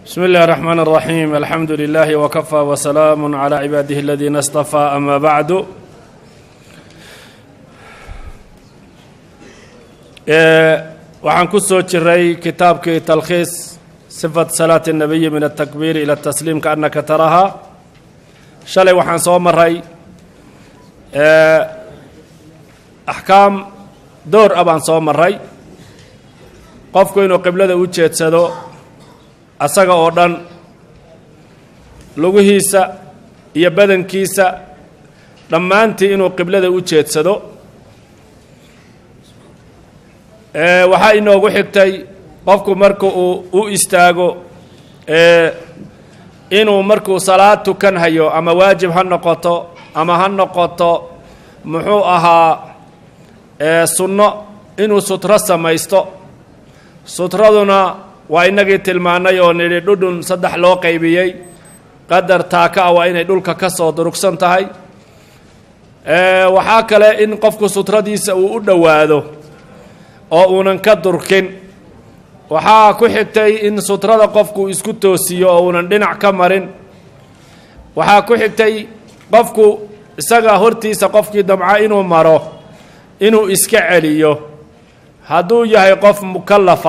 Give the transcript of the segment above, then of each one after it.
بسم الله الرحمن الرحيم الحمد لله وكفى وسلام على عباده الذين اصطفى أما بعد waxaan ku soo jiray kitaabkii talkhiis sifat salaati الnabiyi min الtakbiir ilى الtasliim kaannaka tarahaa shalay waxaan soo maray axkaam door a baan soo maray qofku inuu qiblada u jeedsado asaga oo dhan lugihiisa iyo badankiisa dhammaantii inuu qiblada u jeedsado waxaa inoogu xigtay qofku marka uu u istaago inuu markuu salaad tukan hayo ama waajib ha noqoto ama ha noqoto muxuu ahaa sunno inuu sutro samaysto sutraduna waa inagii tilmaannay oo nidhi dhudhun saddex loo qaybiyey qadar taaka ah waa inay dhulka ka soo durugsan tahay waxaa kale in qofku sutradiisa uu u dhowaado oo uunan ka durkin waxaa ku xigtay in sutrada qofku isku toosiyo oo uunan dhinac ka marin waxaa ku xigtay qofku isaga hortiisa qofkii damca inuu maro inuu iska celiyo hadduu yahay qof mukallafa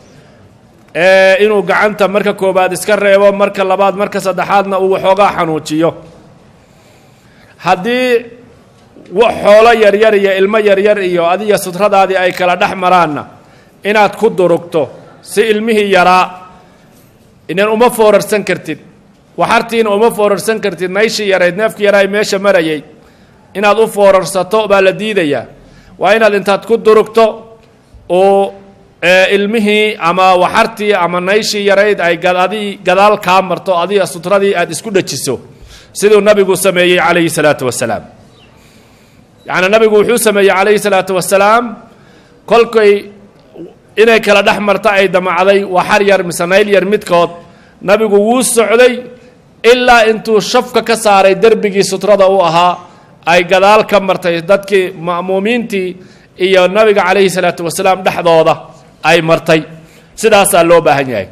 inuu gacanta marka koobaad iska reebo marka labaad marka saddexaadna uu waxoogaa xanuujiyo haddii xoolo yaryar iyo ilmo yaryar iyo adiga sutradaadii ay kala dhex maraanna inaad ku durugto si ilmihii yaraa inan uma foorarsan kartid waxartiina uma foorarsan kartid mayshii yarayd neefkii yaraa meesha marayay inaad u foorarsato baa la diidayaa waa inaad intaad ku durugto oo ilmihii ama waxartii ama nayshii yarayd ay adi gadaal kaa marto adiga sutradii aad isku dhajiso siduu nabigu sameeyey calayhi salaatu wasalaam yacni nabigu wuxuu sameeyey calayhi salaatu wasalaam kolkay inay kala dhex marto ay damacday waxar yar mise nayl yar midkood nabigu wuu socday ilaa intuu shafka ka saaray derbigii sutrada u ahaa ay gadaal ka martay dadkii ma'muumiintii iyo nabiga calayhi salaatu wasalaam dhexdooda ay martay sidaasaa loo baahan yahay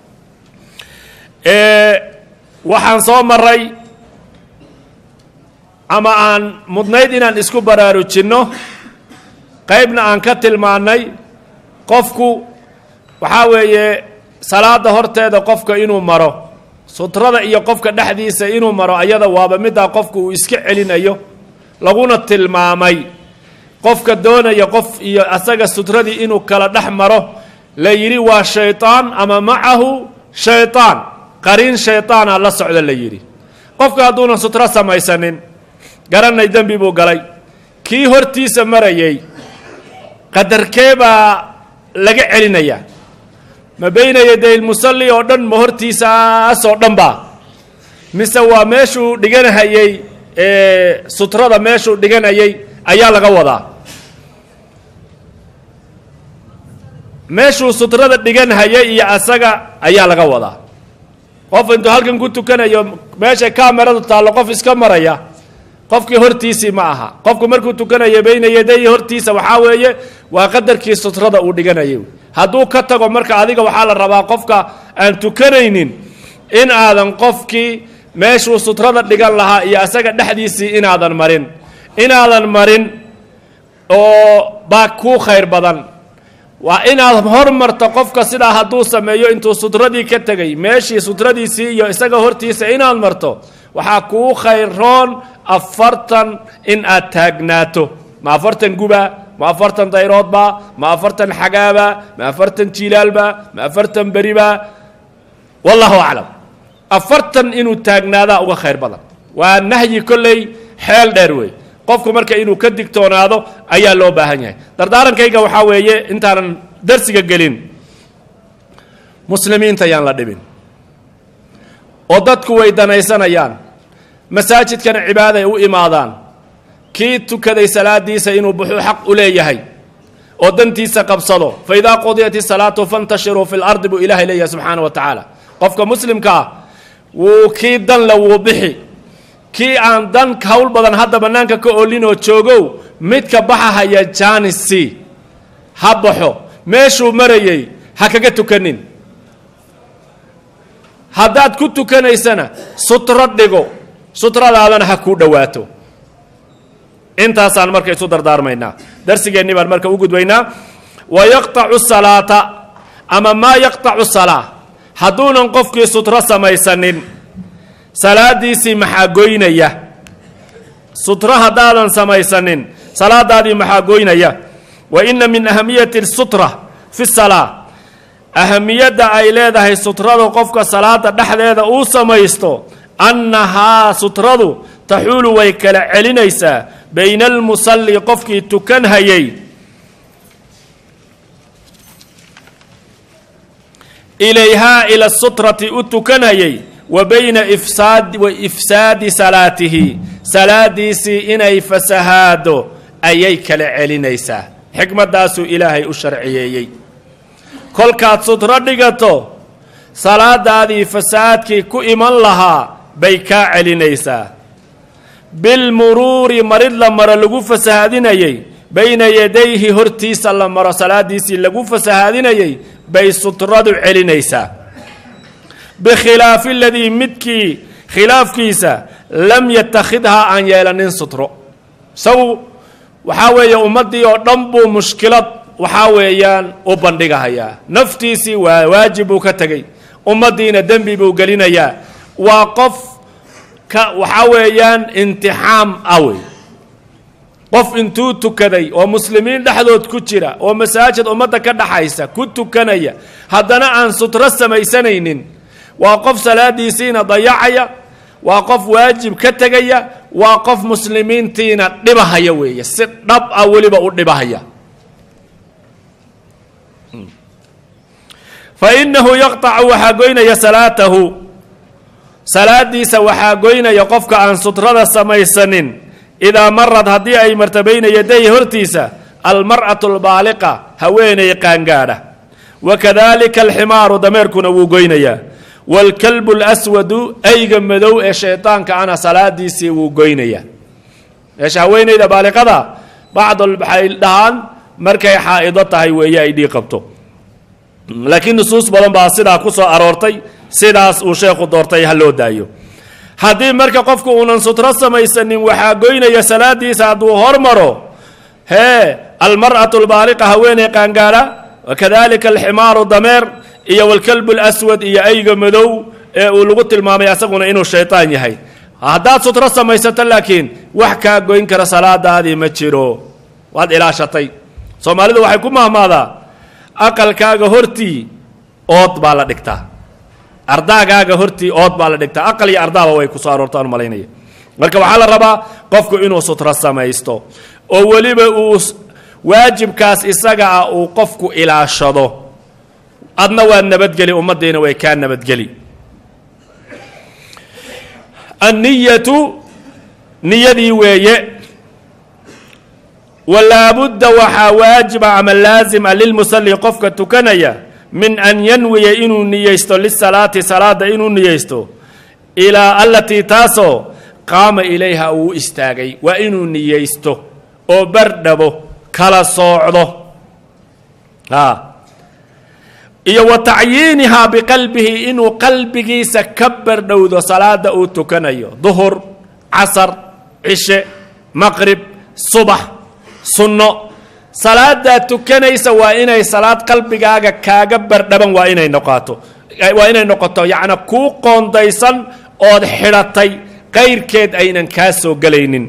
waxaan soo maray ama aan mudnayd inaan isku baraarujinno qaybna aan ka tilmaannay qofku waxaa weeye salaada horteeda qofka inuu maro sutrada iyo qofka dhexdiisa inuu maro ayada waaba middaa qofku uu iska celinayo laguna tilmaamay qofka doonaya qof iyo asaga sutradii inuu kala dhex maro la yidhi waa shayطaan ama macahu shayطaan qariin shayطaana la socda la yidhi qofka hadduunan sutro samaysanin garanay dembi buu galay kii hortiisa marayay qadarkee baa laga celinayaa ma bayna yaday lmusalli oo dhan ma hortiisaasoo dhan baa mise waa meeshuu dhiganhayey sutrada meeshuu dhiganayay ayaa laga wadaa meeshuu sutrada dhigan hayay iyo asaga ayaa laga wadaa qof intuu halkan ku tukanayo meesha kameradu taallo qof iska maraya qofkii hortiisii ma aha qofku markuu tukanayo bayna yaday hortiisa waxaa weeye waa qadarkii sutrada uu dhiganayay hadduu ka tago marka adiga waxaa la rabaa qofka aan tukanaynin in aadan qofkii meeshuu sutrada dhigan lahaa iyo asaga dhexdiisii inaadan marin inaadan marin oo baa kuu khayr badan waa inaad hormarto qofka sidaa hadduu sameeyo intuu sutradii ka tegay meeshii sutradiisii iyo isaga hortiisa inaad marto waxaa kuu khayroon afartan in aad taagnaato ma afartan guba ma afartan dayroodba ma afartan xagaaba ma afartan jilaalba ma afartan beriba wallahu aclam afartan inuu taagnaadaa uga khayr badan waa nahyi kolley xeel dheer wey qofku marka inuu ka digtoonaado ayaa loo baahan yahay dardaarankayga waxaa weeye intaanan darsiga gelin muslimiinta yaan la dhibin oo dadku way danaysanayaan masaajidkana cibaaday u imaadaan kii tukaday salaadiisa inuu buxuu xaq u leeyahay oo dantiisa qabsado fa idaa qudiyat isalaatu fantashiruu fi lardi buu ilaahay leeyahay subxaana wa tacaala qofka muslimka ah wuu kii danle wuu bixi kii aan dan hawl badan hadda bannaanka ka oolinoo joogow midka baxahaya janisi ha baxo meeshuu marayey ha kaga tukanin haddaad ku tukanaysana sutro dhigo sutradaadana ha kuu dhowaato intaasaan marka isu dardaarmaynaa darsigeenni baan marka u gudbaynaa wa yaqtacu salaata ama maa yaqtacu salaa hadduunan qofkii sutro samaysanin salaadiisii maxaa goynaya sutro haddaadan samaysanin salaadaadii maxaa goynaya wa inna min ahamiyati sutra fi salaa ahamiyadda ay leedahay sutrada qofka salaada dhexdeeda uu samaysto annahaa sutradu taxuulu way kala celinaysaa bayna almusalli qofkii tukan hayay ilayhaa ila sutrati u tukanayay wa bayna ifsaad wa ifsaadi salaatihi salaadiisii inay fasahaado ayay kala celinaysaa xikmaddaasuu ilaahay u sharciyeeyey kolkaad sutro dhigato salaadaadii fasahaadkii ku iman lahaa bay kaa celinaysaa bilmuruuri marid la maro lagu fasahaadinayey bayna yadayhi hortiisa la maro salaadiisii lagu fasahaadinayey bay sutradu celinaysaa bikhilaafi aladii midkii khilaafkiisa lam yatakhidhaa aan yeelanin sutro isagu waxaa weeye ummaddii oo dhan buu mushkilad waxaa weeyaan u bandhigahayaa naftiisii waa waajib buu ka tegey ummaddiina dembi buu gelinayaa waa qof ka waxaa weeyaan intixaam ah wey qof intuu tukaday oo muslimiin dhexdood ku jira oo masaajid ummadda ka dhaxaysa ku tukanaya haddana aan sutro samaysanaynin waa qof salaadiisiina dayacaya waa qof waajib ka tegaya waa qof muslimiintiina dhibahaya weeye si dhab ah weliba u dhibahaya fa innahu yaqtacu waxaa goynaya salaatahu salaadiisa waxaa goynaya qofka aan sutrada samaysanin idaa marad haddii ay marta bayna yaday hortiisa almar'atu albaaliqa haweenay qaangaadha wa kadalika alximaaru dameerkuna wuu goynayaa waalkalbu alaswadu ayga madow ee shaydaanka ana salaadiisii wuu goynayaa meesha haweenayda baaliqada bacdol waxay dhahaan markay xaa'ido tahay weeye ay dhii qabto laakiin nusuus badan baa sidaa ku soo aroortay sidaas uu sheekhu doortay ha loo daayo haddii marka qofku uunan sutro samaysanin waxaa goynaya salaadiisa hadduu hormaro hee almar'atu albaaliqa haweeney qaangaadha wakadalika alximaaru dameer iyo walkalbu alaswad iyo ayga madow ee uu lagu tilmaamay asaguna inuu shaytaan yahay haddaad sutro samaysato laakiin wax kaa goyn kara salaadaadii ma jiro waad ilaashatay soomaalidu waxay ku mahmaadaa aqalkaaga hortii ood baa la dhigtaa ardaagaaga hortii ood baa la dhigtaa aqal iyo ardaaba way kusoo aroortaan malaynaya marka waxaa la rabaa qofku inuu sutro samaysto oo weliba uu waajibkaas isaga ah uu qofku ilaashado adna waad nabadgeli ummaddiina way kaa nabadgeli anniyatu niyadii weeye walaabudda waxaa waajiba ama laazima lilmusalli qofka tukanaya min an yanwiya inuu niyeysto lisalaati salaada inuu niyeysto ilaa allatii taasoo qaama ilayha uu istaagay waa inuu niyeysto oo bardhabo kala soocdo a iyo wa tacyiinihaa biqalbihi inuu qalbigiisa ka bardhowdo salaada uu tukanayo duhur casar cishe maqrib subax sunno salaadaad tukanaysa waa inay salaad qalbigaaga kaaga bardhaban waa inay noqoto waa inay noqoto yacnaa kuu qoondaysan ood xidhatay qayrkeed aynan kaa soo gelaynin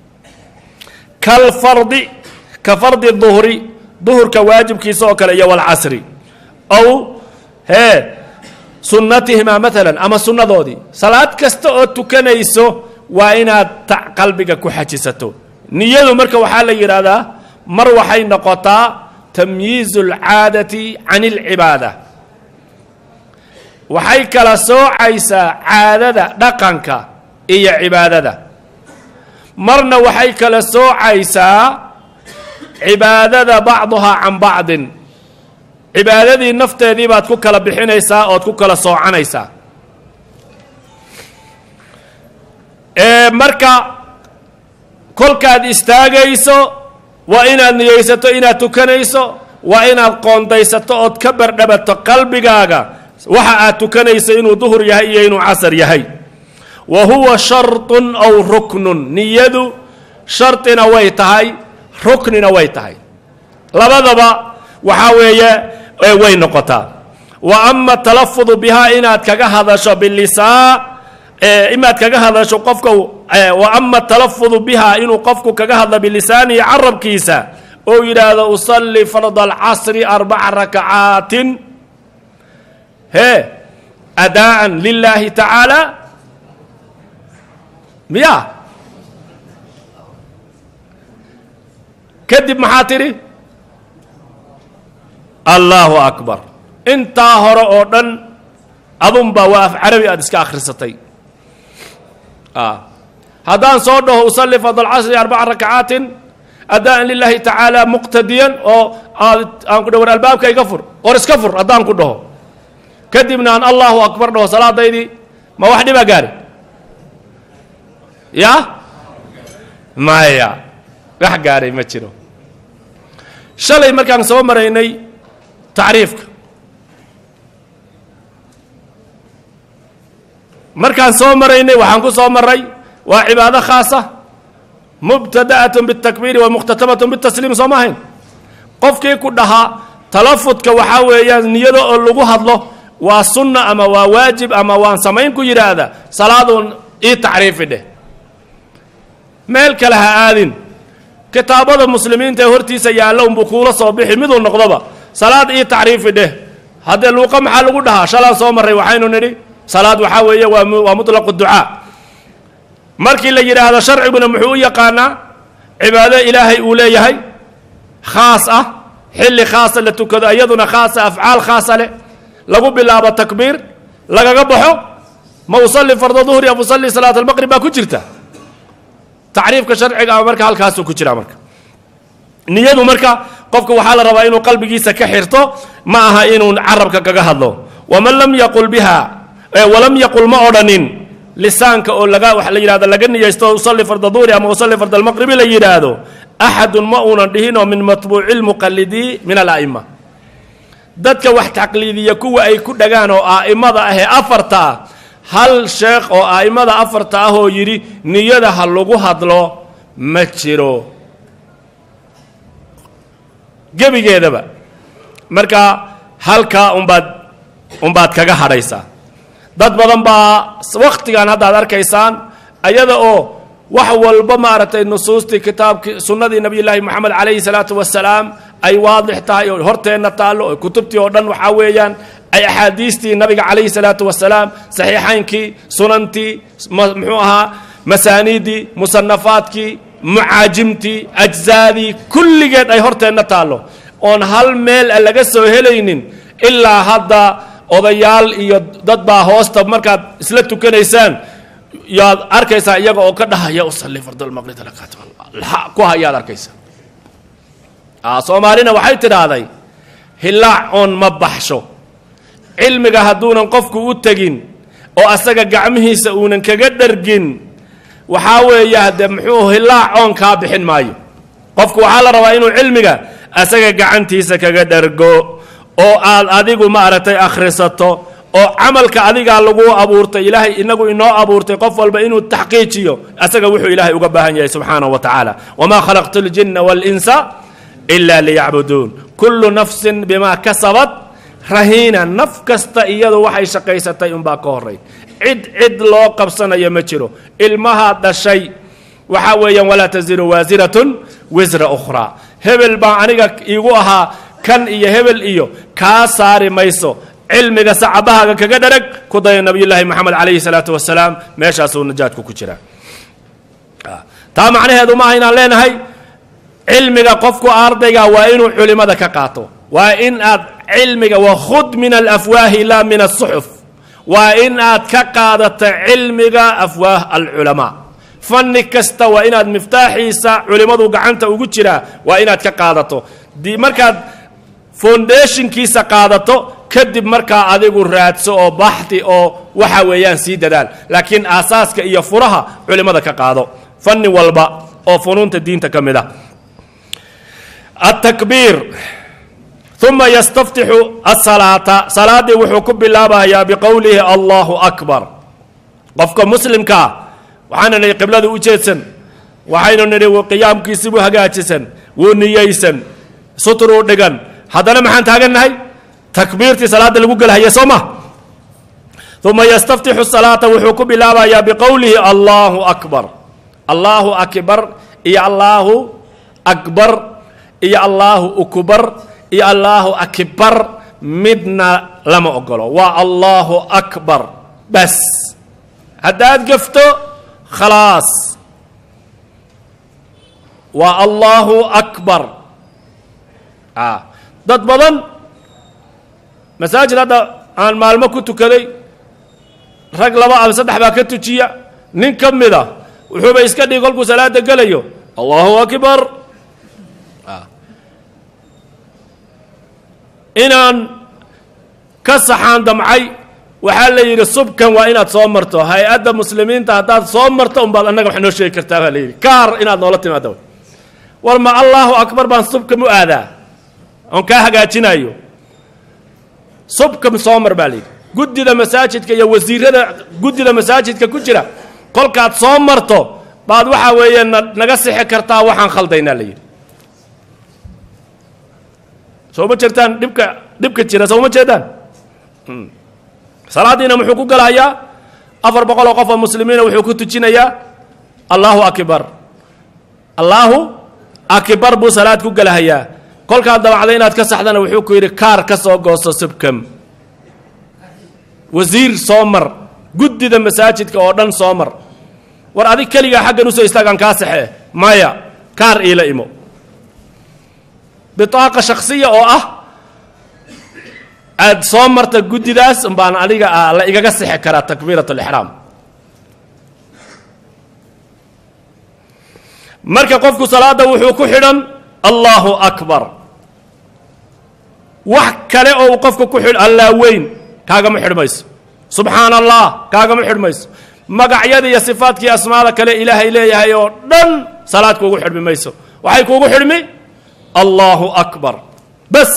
kalfardi ka fardi duhri duhurka waajibkiisa oo kale iyo walcasri ow hee sunnatihimaa maalan ama sunnadoodii salaad kasta oo tukanayso waa inaad ta qalbiga ku xajisato niyadu marka waxaa la yidhaahdaa mar waxay noqotaa tamyiizu alcaadati can alcibaada waxay kala soocaysaa caadada dhaqanka iyo cibaadada marna waxay kala soocaysaa cibaadada bacduhaa can bacdin cibaadadii nafteedii baad ku kala bixinaysaa ood ku kala soocanaysaa marka kolkaad istaagayso waa inaad niyeysato inaad tukanayso waa inaad qoondaysato ood ka bardhabato qalbigaaga waxa aad tukanaysa inuu duhur yahay iyo inuu casar yahay wa huwa sharطun aw ruknun niyadu shardina way tahay ruknina way tahay labadaba waxaa weeye way noqotaa wa ama talafudu bihaa inaad kaga hadasho bilisaa inaad kaga hadasho qofka wa ama talafudu bihaa inuu qofku kaga hadlo bilisaanihi carabkiisa oo yidhaahdo usalli farda alcasri arbaca rakacaatin he adaa'an lilaahi tacaala miya kadib maxaa tidhi allaahu akbar intaa hore oo dhan adunbaa waa af carabi aada iska akhrisatay haddaan soo dhaho usalli fard alcasri arbaca rakacaatin adaan lilaahi tacaala muqtadiyan oo aan ku dha war albaabka iga fur war iska fur haddaan ku dhaho kadibna aan allahu akbar dhaho salaadaydii ma wax dhibaa gaari ya maya wax gaaray ma jiro shalay markaan soo maraynay tacriifka markaan soo maraynay waxaan ku soo maray waa cibaado khaasa mubtada'at biاtakbiiri wa muqhtatamat bitasliim soo ma ahayn qofkii ku dhahaa talafudka waxaa weeyaan niyada oo lagu hadlo waa sunna ama waa waajib ama waan samayn ku yidhaahda salaaduun ii tacriifi dheh meel kale ha aadin kitaabada muslimiinta ee hortiisa yaalla unbuu kuula soo bixi miduu noqdoba salaad ii tacriifi dheh haddee luuqa maxaa lagu dhahaa shalaan soo marray waxaynu nidhi salaad waxaa weeye waa waa mutlaqu ducaa markii la yidhaahdo sharciguna muxuu u yaqaanaa cibaado ilaahay uu leeyahay khaas ah xilli khaasa la tukado iyaduna khaasa afcaal khaasa leh lagu bilaabo takbiir lagaga baxo ma usalli farda duhri am usalli salaat almaqrib baa ku jirta tacriifka sharciga ama marka halkaasuu ku jiraa marka niyadu marka qofka waxaa la rabaa inuu qalbigiisa ka xirto ma aha inuu carabka kaga hadlo waman lam yaqul biha walam yaqul ma odhanin lisaanka oo laga waxa la yidhahdo laga niyaysto usalli farda duhri ama usalli farda almaqribi la yidhaahdo axadun ma uunan dhihinoo min matbuuci lmuqalidii min ala'ima dadka wax taqliidiya kuwa ay ku dhagaan oo a'imada ah ee afarta ah hal sheekh oo a'imada afarta ah oo yidhi niyada ha lagu hadlo ma jiro gebigeedaba marka halkaa umbaad umbaad kaga hadhaysaa dad badan baa wakhtigan haddaad arkaysaan ayada oo wax walba maaragtay nusuustii kitaabkii sunnadii nabiyullaahi moxamed calayhi salaatu wasalaam ay waadix tahay oo horteenna taallo oo kutubtii oo dhan waxaa weeyaan ay axaadiistii nabiga calayhi salaatu wasalaam saxiixaynkii sunantii muxuu ahaa masaaniiddii musanafaadkii mucaajimtii ajzaadii kulligeed ay horteenna taallo oon hal meel a laga soo helaynin ilaa hadda odayaal iyo dad baa hoosta markaad isla tukanaysaan yaad arkaysaa iyaga oo ka dhahaya usalli fardulmaqrib ku hayaad arkaysaa soomaalina waxay tidhaahday hilaac oon ma baxsho cilmiga hadduunan qofku u tegin oo asaga gacmihiisa uunan kaga dhargin waxaa weeye haddee muxuu hilaac oon kaa bixin maayo qofku waxaa la rabaa inuu cilmiga asaga gacantiisa kaga dhargo oo aad adigu maaragtay akhrisato oo camalka adigaa lagu abuurtay ilaahay inagu inoo abuurtay qof walba inuu taxqiijiyo asaga wuxuu ilaahay uga baahan yahay subxaanahu wa tacaala wamaa khalaqtu اljina wاlinsa ila liyacbuduun kullu nafsin bimaa kasabat rahiina naf kasta iyadu waxay shaqaysatay unbaa ka horay cid cid loo qabsanayo ma jiro ilmahaa dhashay waxaa weeyaan walaa taziru waasiratun wisra ukhraa hebel baa aniga iigu ahaa kan iyo hebel iyo kaa saari mayso cilmiga sacabahaaga kaga dharag ku daya nabiyullaahi moxamed calayhi salaatu wasalaam meeshaasuu najaadku ku jiraa taa macnaheedu maaha inaan leenahay cilmiga qofku ardayga waa inuu culimada ka qaato waa in aad cilmiga wakhud min alafwaahi laa min asuxuf waa in aad ka qaadata cilmiga afwaah alculamaa fanni kasta waa inaad miftaaxiisa culimmadu gacanta ugu jiraa waa inaad ka qaadato di markaad foundationkiisa qaadato kadib markaa adigu raadso oo baxdi oo waxa weeyaan sii dadaal laakiin aasaaska iyo furaha culimmada ka qaado fanni walba oo funuunta diinta ka mid ah التكبير uma yastaftixu asalaata salaaddii wuxuu ku bilaabayaa biqowlihi allahu akbar qofka muslimkaa waxaana nidhi qiblada u jeedsan waxaynu nidhi qiyaamkiisibuu hagaajisan wuu niyeysan sutruu dhigan haddana maxaan taagannahay takbiirtii salaadda lagu gelhaya soo ma uma yastaftixu salaata wuxuu ku bilaabayaa biqowlihi allahu akbar allaahu akbar iyo allaahu akbar iyo allaahu ukbar iyo allaahu akbar midna lama ogolo waa allaahu akbar bas haddaad gafto khalaas waa allaahu akbar dad badan masaajid hadda aan maalmo ku tukaday rag laba ama saddex baa ka tujiya nin ka mida wuxuuba iska dhigi kolkuu salaada gelayo allahu akbar inaan ka saxaan damcay waxaa la yidhi subkan waa inaad soo marto hay-adda muslimiinta haddaad soo marto unbaad annaga wax noo sheegi kartaa baa la yidhi kaar inaad noola timaado war ma allahu akbar baan subkam u aadaa oon kaa hagaajinayo subkam soo mar baa la yidhi guddida masaajidka iyo wasiirada guddida masaajidka ku jira kolkaad soo marto baad waxaa weeye na naga sixi kartaa waxaan khaldaynaa la yidhi soo ma jirtaan dhibka dhibka jira soo ma jeedaan salaaddiina muxuu ku galahayaa afar boqol oo qof oo muslimiina wuxuu ku tujinayaa allaahu akbar allaahu akbar buu salaad ku galahayaa kolkaad dabacday inaad ka saxdana wuxuu ku yidhi kaar ka soo goosto subkam wasiir soo mar guddida masaajidka oo dhan soo mar war adig keligaa xaggan usoo istaagaan kaa saxee maya kaar iila imo bitaaqa shaksiya oo ah aad soo marta guddidaas baan aniga la igaga sixi karaa takbiirat alixraam marka qofku salaadda wuxuu ku xidhan allahu akbar wax kale oo uu qofku ku xidh allaa weyn kaagama xidhmayso subxaana allah kaagama xidhmayso magacyada iyo sifaadkii asmaada kale ilaahay leeyahay oo dhan salaad kuugu xidhmi mayso waxay kuugu xidhmi allahu akbar bas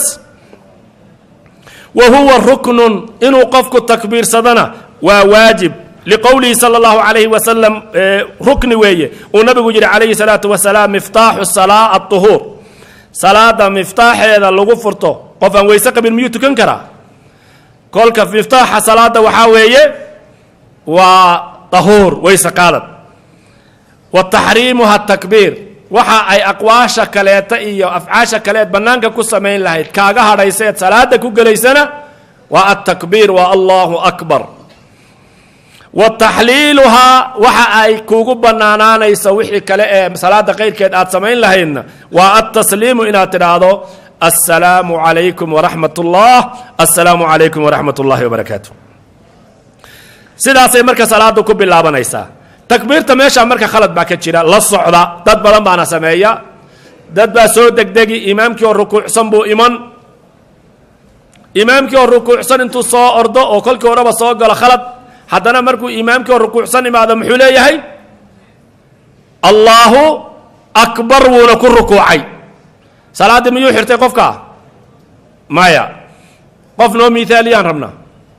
wa huwa ruknun inuu qofku takbiirsadana waa waajib liqowlihi sala allahu calayhi wasalam rukni weeye uu nabigu yidhi calayhi salaatu wasalaam miftaaxu salaa aطuhuur salaada miftaaxeeda lagu furto qof aan weyse qabin miyuu tukan karaa kolka miftaaxa salaada waxaa weeye waa tahuur weyse qaadad wa taxriimuha takbiir waxa ay aqwaasha kaleeta iyo afcaasha kaleed bannaanka ku samayn lahayd kaaga hadhayseed salaada ku gelaysana waa altakbiir waa allahu akbar wa taxliiluhaa waxa ay kuugu bannaanaanayso wixii kale ee salaada qayrkeed aad samayn lahaydna waa altasliimu inaad tidhaahdo assalaamu calaykum waraxmat ullah assalaamu calaykum waraxmat ullahi wabarakaatu sidaasay marka salaada ku bilaabanaysaa takbiirta meeshaa marka khalad baa ka jira la socda dad badan baana sameeya dad baa soo degdegi imaamkii oo rukuucsan buu iman imaamkii oo rukuucsan intuu soo ordo oo kolkii horeba soo galo khalad haddana markuu imaamkii oo rukuucsan imaado muxuu leeyahay allaahu akbar wuuna ku rukuucay salaaddii miyuu xirtay qofka maya qof noo miithaaliyaan rabnaa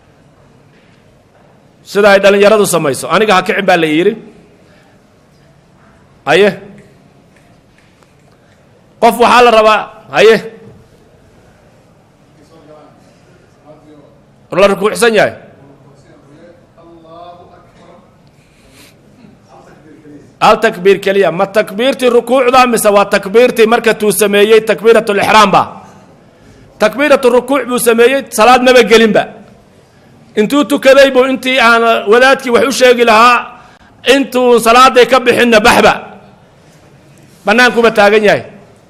sida ay dhallinyaradu samayso aniga ha kicin baa la yidhi haye qof waxaa la rabaa haye la rukuucsan yahay hal takbiir keliya ma takbiirtii rukuucda mise waa takbiirtii marka tuu sameeyey takbiirat lixraam ba takbiirat rukuuc buu sameeyey salaad maba gelinba intuu tukaday buu intii aan wadaadkii wax u sheegi lahaa intuu salaaday ka bixinna baxba bannaankuba taagan yahay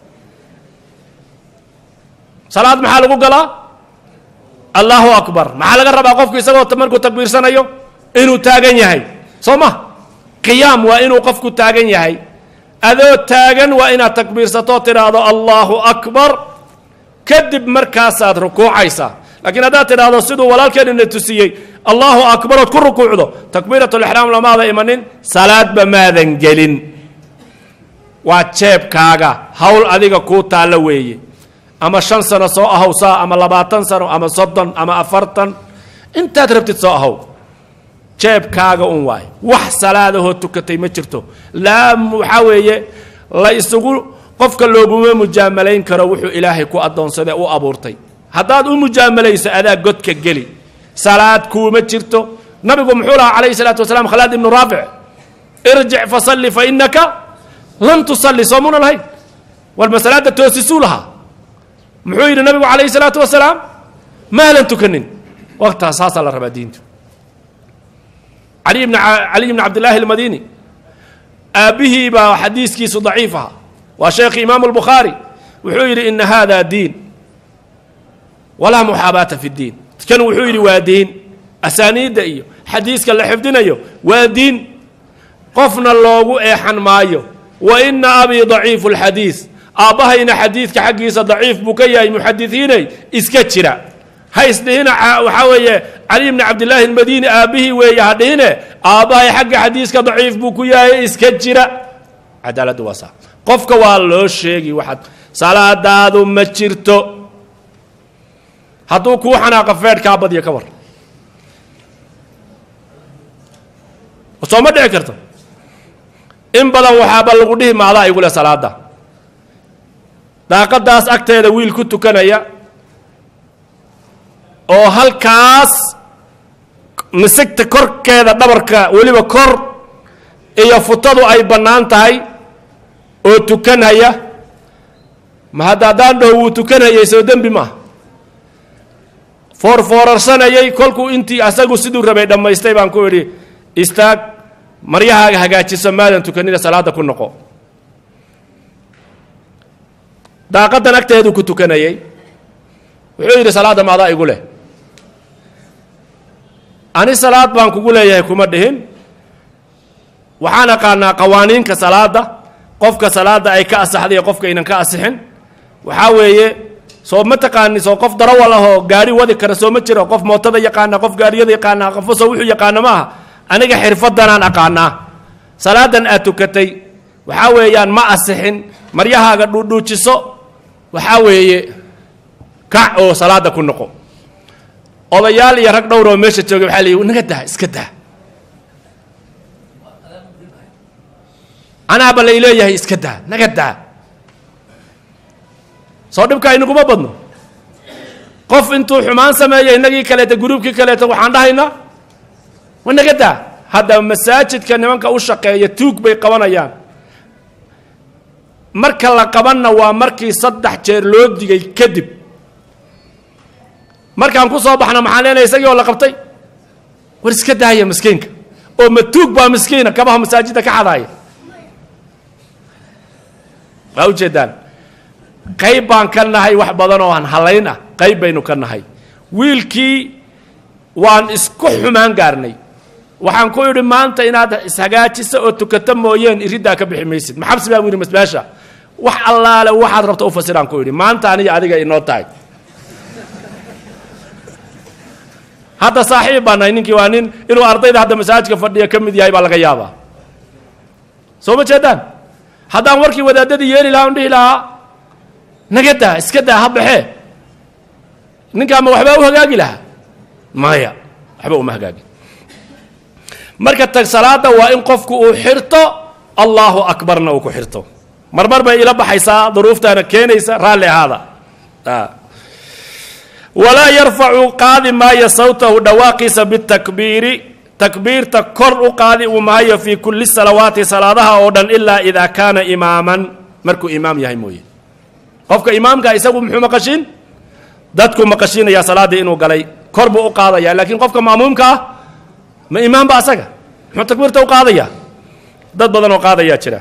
salaad maxaa lagu galaa allahu akbar maxaa laga rabaa qofku isagoo markuu takbiirsanayo inuu taagan yahay soo ma qiyaam waa inuu qofku taagan yahay adoo taagan waa inaad takbiirsatoo tidhaahdo allahu akbar kadib markaasaad rukuucaysaa laakiin haddaad tidhaahdo siduu walaalkeenina tusiyey allahu akbar ood ku rukuucdo takbiiratulixraam lamaada imanin salaadba maadan gelin waa jeebkaaga hawl adiga kuu taallo weeye ama shan sano soo ahow saa ama labaatan sano ama soddon ama afartan intaad rabtid soo ahow jeebkaaga un waay wax salaadahoo tukatay ma jirto laa waxaa weeye la isugu qofka looguma mujaamalayn karo wuxuu ilaahay ku addoonsadee u abuurtay haddaad u mujaamalayso adaa godka geli salaad kuuma jirto nabigu muxuu lahaa calayhi salaatu wasalaam khalaad ibnu raafic irjic fasalli fa innaka lam tusalli soomuna lahayn war masalaadda toosisuu lahaa muxuu yidhi nabigu calayhi salaatu wasalaam maalan tukanin waqtaas saasaa la rabaa diintu cali bn caliy bn cabdillaahi almadini aabbihii baa xadiiskiisu daciif aha waa sheekhi imaamu albukhaari wuxuu yidhi ina hada diin walaa muxaabaata fi ddiin kan wuxuu yidhi waa diin asaaniidda iyo xadiiska la xifdinayo waa diin qofna loogu eexan maayo wa ina abii daciifu lxadiis aabbahayna xadiidka xaggiisa daciif buu ka yahay muxadisiinay iska jira ha isdhihina waxaa weeye cali bni cabdillaahi almadini aabbihii weeye ha dhihine aabbahay xagga xadiiska daciif buu ku yahay iska jira cadaaladdu waa saa qofka waa loo sheegi waxaad salaadaadu ma jirto hadduu kuu xanaaqa feedhkaa badya ka war soo ma dhici karto in badan waxaaba lagu dhihi maadaa igule salaada daaqadaas agteeda wiil ku tukanaya oo halkaas misigta korkeeda dhabarka weliba kor iyo futadu ay bannaan tahay oo tukanhaya ma hadda haddaan dhaho wuu tukanhayay soo dembi maaha foorfoorarsanayay kolkuu intii asagu siduu rabay dhammaystay baan ku idhi istaag maryahaaga hagaajiso maadan tukanina salaadda ku noqo daaqaddan agteeduu ku tukanayay wuxuu yidhi salaadda maadaa igu leh ani salaad baan kugu leeyahay kuma dhihin waxaan aqaanaa qawaaniinka salaadda qofka salaadda ay ka asaxday iyo qofka aynan ka asixin waxaa weeye soo ma taqaani soo qof darawal ah oo gaari wadi kara soo ma jiro qof mootada yaqaana qof gaariyada yaqaana qofo soo wuxuu yaqaana maaha aniga xirfadanaan aqaanaa salaadan aad tukatay waxaa weeyaan ma asixin maryahaaga dhuudhuujiso waxaa weeye kac oo salaada ku noqo odayaal iyo rag dhowr oo meesha joogay waxaa leeyihi naga daa iska daa anaaba lay leeyahay iska daa naga daa soo dhibka inaguma badno qof intuu xumaan sameeya innagii kaleeta gruubkii kaleeta waxaan dhahaynaa wa naga daa hadda masaajidka nimanka u shaqeeya tuug bay qabanayaan marka la qabanna waa markii saddex jeer loo digay kadib markaan ku soo baxna maxaan leenahay isagii oo la qabtay war iska daaya miskiinka oo ma tuug baa miskiina kabaha masaajidda ka xadaaya waa ujeedaan qayb baan ka nahay wax badan oo aan halayn ah qayb baynu ka nahay wiilkii waan isku xumaan gaarnay waxaan ku idhi maanta inaad ishagaajiso oo tukato mooyeen iriddaa ka bixi maysid maxabsi baan yidhi masbaasha wax allaale waxaad rabto u fasiraan ku idhi maanta aniga adiga inoo tahay hadda saaxiib baa nahay ninkii waa nin inuu ardayda hadda masaajidka fadhiya ka mid yahay baa laga yaabaa soo ma jeedaan haddaan warkii wadaadadii yeeli lahaa on dhihi lahaa naga daa iska daa ha baxee ninkaa ma waxbaa u hagaagi lahaa maya waxba uma hagaagin marka tag salaada waa in qofku uu xirto allahu akbarna uu ku xirto marmar bay ila baxaysaa duruuftaana keenaysa raalli ahaada walaa yarfacu qaadi maayo sawtahu dhawaaqiisa bitakbiiri takbiirta kor u qaadi uu maayo fii kulli salawaati salaadaha oo dhan ilaa idaa kaana imaaman markuu imaam yahay mooye qofka imaamka isagu muxuu maqashiin dadku maqashiinayaa salaaddii inuu galay kor buu u qaadaya laakiin qofka ma'muumka ah ma imaamba asaga muxuu takbiirta u qaadayaa dad badan oo qaadayaa jira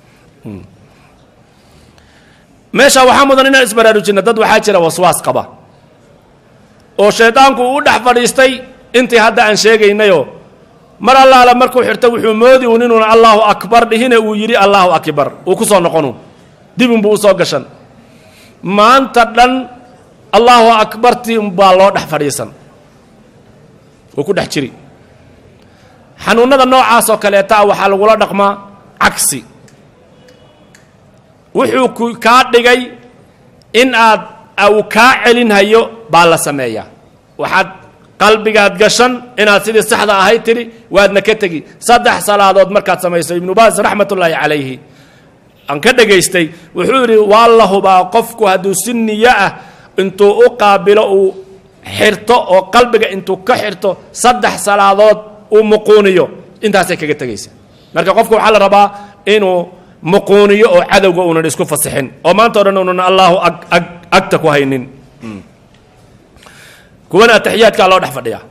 meesha waxaa mudan inaan isbaraarujinno dad waxaa jira waswaas qaba oo shaydaanku uu dhex fadhiistay intii hadda aan sheegaynayoo mar allaala markuu xirto wuxuu moodi uun inuuna allaahu akbar dhihine uu yidhi allaahu akbar uu ku soo noqonu dibunbuu u soo gashan maanta dhan allaahu akbartii baa loo dhex fadhiisan uu ku dhex jiri xanuunnada noocaasoo kaleeta ah waxaa lagula dhaqmaa cagsi wuxuu ku kaa dhigay in aad uu kaa celinhayo baa la sameeyaa waxaad qalbigaad gashan inaad sidii saxda ahayd tidhi waadna ka tegi saddex salaadood markaad samayso ibnu baas raxmatullaahi calayhi aan ka dhegaystay wuxuu yidhi waa la hubaa qofku hadduu si niyo ah intuu u qaabilo uu xirto oo qalbiga intuu ka xirto saddex salaadood uu muquuniyo intaasay kaga tegaysa marka qofku waxaa la rabaa inuu muquuniyo oo cadowga uunan isku fasixin oo maanta o dhan uunan allaahu ag ag agta ku haynin kuwana ataxiyaadkaa loo dhex fadhiyaa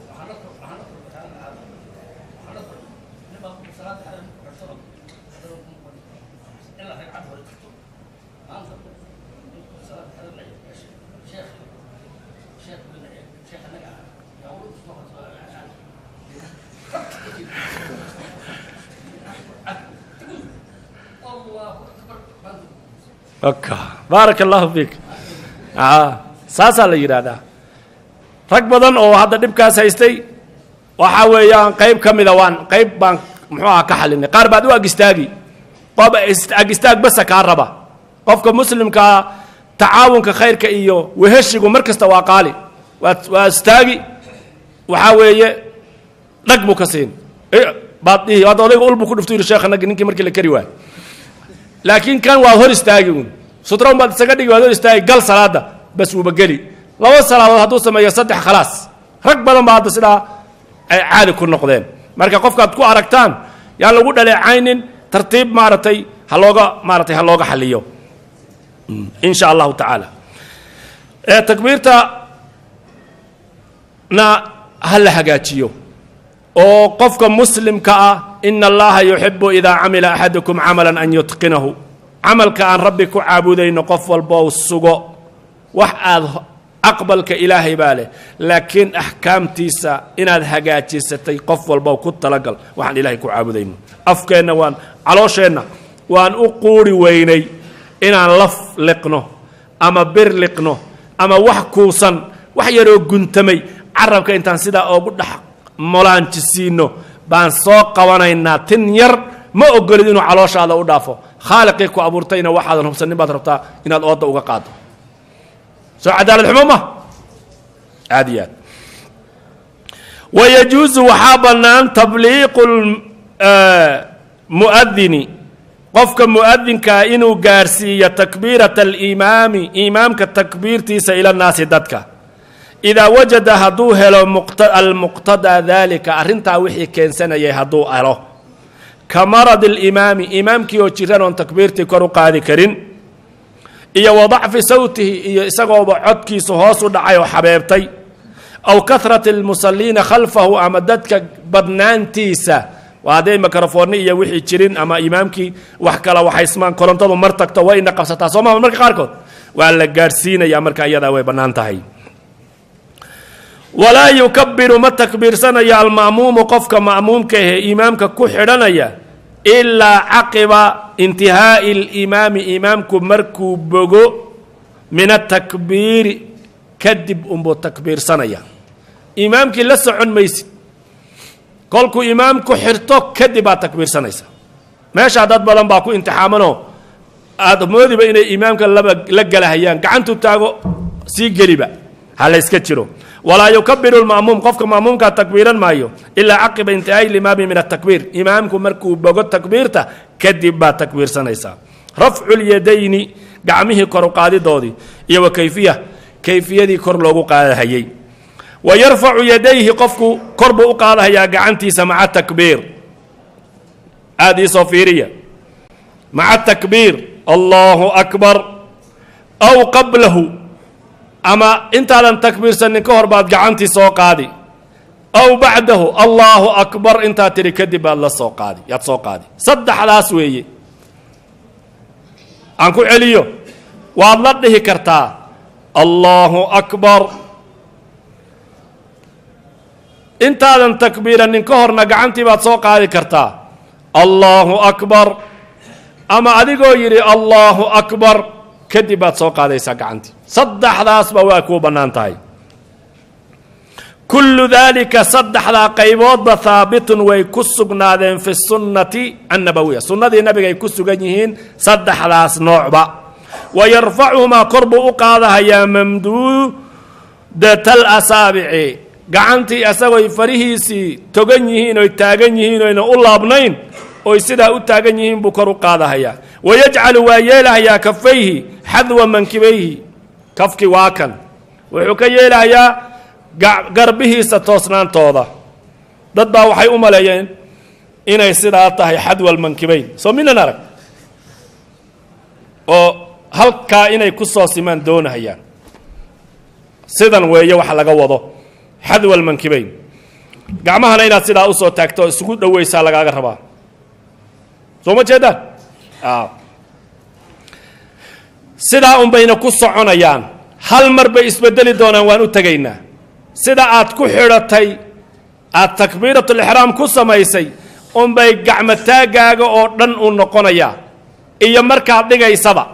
baaraka allahu fiik saasaa la yidhaahdaa rag badan oo hadda dhibkaas haystay waxaa weeyaan qayb ka mida waan qayb baan muxuu aha ka xalinay qaar baad u ag istaagi qof ag istaag basa kaa raba qofka muslimkaa tacaawunka khayrka iyo weheshigu mar kasta waa qaali waa waa istaagi waxaa weeye dhag buu ka siin baad dhihi hadda odayga ulbu ku dhuftu yidhi sheekha nagi ninkii markii la kari waay laakiin kan waad hor istaagi uun sutraun baad isaga dhigi waad hor istaagi gal salaada bas uuba geli laba salaadood hadduu sameeyo saddex khalaas rag badan baa hadda sidaa ay caadi ku noqdeen marka qofkaad ku aragtaan yaan lagu dhaleecaynin tartiib maaragtay ha looga maaratay ha looga xaliyo in sha allahu tacaala takbiirta na ha la hagaajiyo oo qofka muslimka ah ina allaha yuxibu idaa camila axadukum camala an yutqinahu camalka aan rabbi ku caabudayno qof walbou sugo wax aad aqbalka ilaahay baa leh laakiin axkaamtiisa inaad hagaajisatay qof walbow ku talagal waxaan ilaahay ku caabudayno afkeenna waan caloosheenna waan u quuri weynay inaan laf liqno ama bir liqno ama wax kuusan wax yaroo guntamay carabka intaan sidaa oogu dhex molaanjisiino baan soo qabanaynaa tin yar ma ogolid inuu calooshaada u dhaafo khaaliqii ku abuurtayna waxaadan hubsanin baad rabtaa inaad ooda uga qaado soo cadaalad xumo ma aad iyo aad wayajuusu waxaa bannaan tabliiqu muadini qofka muadinkaa inuu gaarsiiyo takbiirata aliimaami iimaamka takbiirtiisa ila naasi dadka idaa wajada hadduu helo almuqtadaa daalika arrintaa wixii keensanayay hadduu helo ka marad alimaami imaamkii oo jiran oon takbiirtii kor u qaadi karin iyo wa dacfi sawtihi iyo isagooba codkiisu hoos u dhacay oo xabeebtay aw kahrati almusaliina khalfahu ama dadka badnaantiisa waa hadday mikrofoonni iyo wixii jirin ama imaamkii wax kala waxaysmaan korontadu mar tagto wayna qabsataa soo maha marka qaarkood waa la gaadhsiinayaa marka iyadaa way bannaan tahay walaa yukabiru ma takbiirsanayo alma'muumu qofka ma'muumka ahee imaamka ku xidhanaya ilaa caqiba intihaa'i alimaami imaamku markuu bogo min atakbiiri kadib unbuu takbiirsanaya imaamkii la socon maysid kolkuu imaamku xirto kadib baad takbiirsanaysa meeshaa dad badan baa ku imtixaamanoo aada moodiba inay imaamka laba la gelahayaan gacantu taago sii geliba ha la yska jiro walaa yukabiru lma'muum qofka ma'muumkaa takbiiran maayo ilaa caqiba intihaa'i limaami min atakbiir imaamku markuu bogo takbiirta kadib baad takbiirsanaysaa rafcu lyadayni gacmihii kor u qaadidoodii iyo wa kayfiya kayfiyadii kor loogu qaadahayey wa yarfacu yadayhi qofku kor buu u qaadahayaa gacantiisa maca takbiir aada iisoo fiiriya maca takbiir allahu akbar aw qablahu ama intaadan takbiirsanin ka hor baad gacantii soo qaadi aw bacdahu allaahu akbar intaad tidhi kadib baad la soo qaadi yaad soo qaadi saddexdaas weeye aan ku celiyo waad la dhihi kartaa allaahu akbar intaadan takbiiranin ka horna gacantii baad soo qaadi kartaa allaahu akbar ama adigoo yidhi allaahu akbar kadib baad soo qaadaysaa gacantii saddexdaasba waa kuu bannaan tahay kullu daalika saddexdaa qayboodba haabitun way ku sugnaadeen fi sunnati annabawiya sunnadii nabigay ku sugan yihiin saddexdaas noocba wa yarfacuhumaa kor buu u qaadahayaa mamduudatal asaabici gacantii asagoy farihiisii togan yihiin oy taagan yihiin oyna u laabnayn oy sidaa u taagan yihiin buu kor u qaadahayaa wayajcalu waa yeelahayaa kafayhi xadwa mankibayhi kafki waa kan wuxuu ka yeelahayaa garbihiisa toosnaantooda dad baa waxay u maleeyeen inay sidaa tahay xadwal mankibayn soo minan arag oo halkaa inay ku soo simaan doonahayaan sidan weeye waxa laga wado xadwal mankibayn gacmahana inaad sidaa usoo taagto oo isugu dhoweysaa lagaaga rabaa soo ma jeedaan sidaa un bayna ku soconayaan hal mar bay isbedeli doonaan waan u tegaynaa sida aad ku xidhatay aad takbiiratulixraam ku samaysay unbay gacmo taagaaga oo dhan u noqonayaa iyo markaad dhigaysaba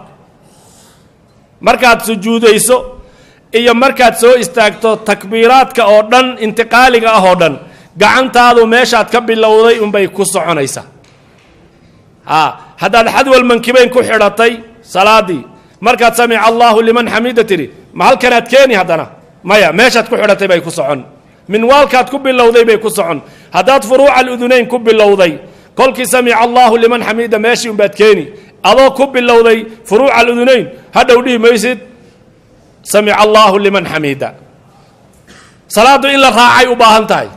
markaad sujuudayso iyo markaad soo istaagto takbiiraadka oo dhan intiqaaliga ah oo dhan gacantaadu meeshaad ka bilowday unbay ku soconaysaa a haddaad xadwal mankibayn ku xidhatay salaadii markaad samica allaahu liman xamida tidhi ma halkanaad keeni haddana maya meeshaad ku xidhatay bay ku socon minwaalkaad ku bilowday bay ku socon haddaad furuuca aludunayn ku bilowday kolkii samica allaahu liman xamida meeshii unbaad keeni adoo ku bilowday furuuca aludunayn hadhow dhihi maysid samica allaahu liman xamida salaaddu in la raacay u baahan tahay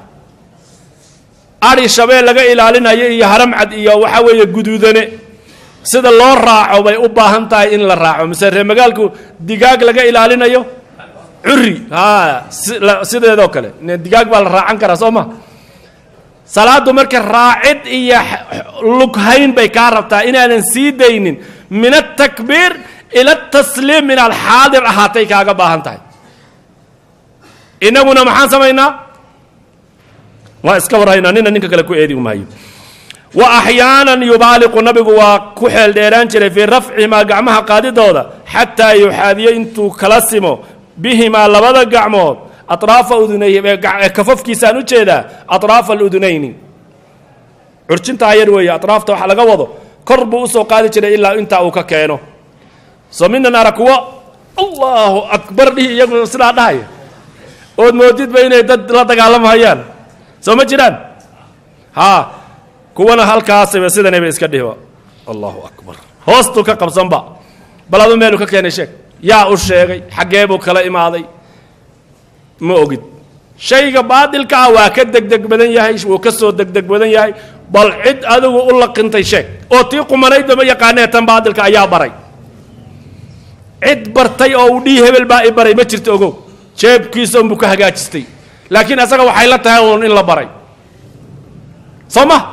adhi shabeel laga ilaalinayo iyo haramcad iyo waxaa weeye guduudane sida loo raaco bay u baahan tahay in la raaco mise ree magaalku digaag laga ilaalinayo curi a sideedoo kale digaag baa la raacan karaa soo ma salaaddu marka raacid iyo lughayn bay kaa rabtaa inaadan sii daynin min atakbiir ila atasliim inaad xaadir ahaatay kaaga baahan tahay inaguna maxaan samaynaa waa iska warhaynaa nina ninka kale ku eedi maayo wa axyaanan yubaaliqu nabigu waa ku xeel dheeraan jiray fii rafcihimaa gacmaha qaadidooda xataa yuxaadiyo intuu kala simo bihimaa labada gacmood atraafa udunay kafafkiisaan u jeedaa atraafa aludunayni curjintaa yar weeye atraafta waxa laga wado kor buu usoo qaadi jiray ilaa intaa uu ka keeno soo minan ara kuwo allahu akbar dhihi iyagu sidaa dhahaya ood moodidba inay dad la dagaalamahayaan soo ma jiraan haa kuwana halkaasaba sidanayba iska dhihiba allahu akbar hoostuu ka qabsanba bal adu meelu ka keenay sheeg yaa u sheegay xaggee buu kala imaaday ma ogid shayga baadilka ah waa ka degdeg badan yahay wuu ka soo degdeg badan yahay bal cid adigu u laqintay sheeg oo tii qumanaydba ma yaqaanee tan baadilka ayaa baray cid bartay oo uu dhii hebel baa i baray ma jirto ogow jeebkiisa unbuu ka hagaajistay laakiin asaga waxay la tahay uun in la baray soo ma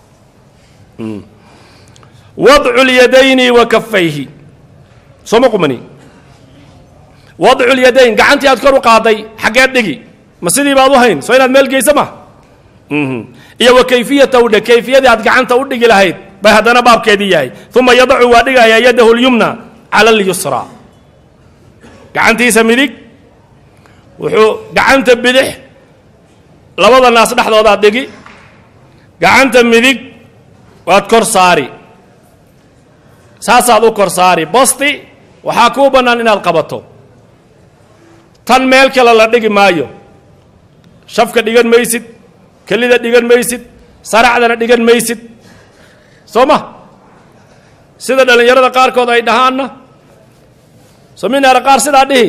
wadcu lyadayni wa kafayhi soo ma qumani wadcu lyadayn gacantii aad kor u qaaday xaggeed dhigi ma sidii baad u hayn soo inaad meel geysa ma iyo wa kayfiyata u dhe kayfiyadii aad gacanta u dhigi lahayd bay haddana baabkeedii yahay uma yadacu waa dhigayaa yadahu lyumna cala alyusra gacantiisa midig wuxuu gacanta bidix labada naas dhexdoodaad dhigi gacanta midig waad kor saari saasaad u kor saari bosti waxaa kuu bannaan inaad qabato tan meel kale la dhigi maayo shafka dhigan maysid kelida dhigan maysid saracdana dhigan maysid soo ma sida dhallinyarada qaarkood ay dhahaanna soo minaara qaar sidaa dhihi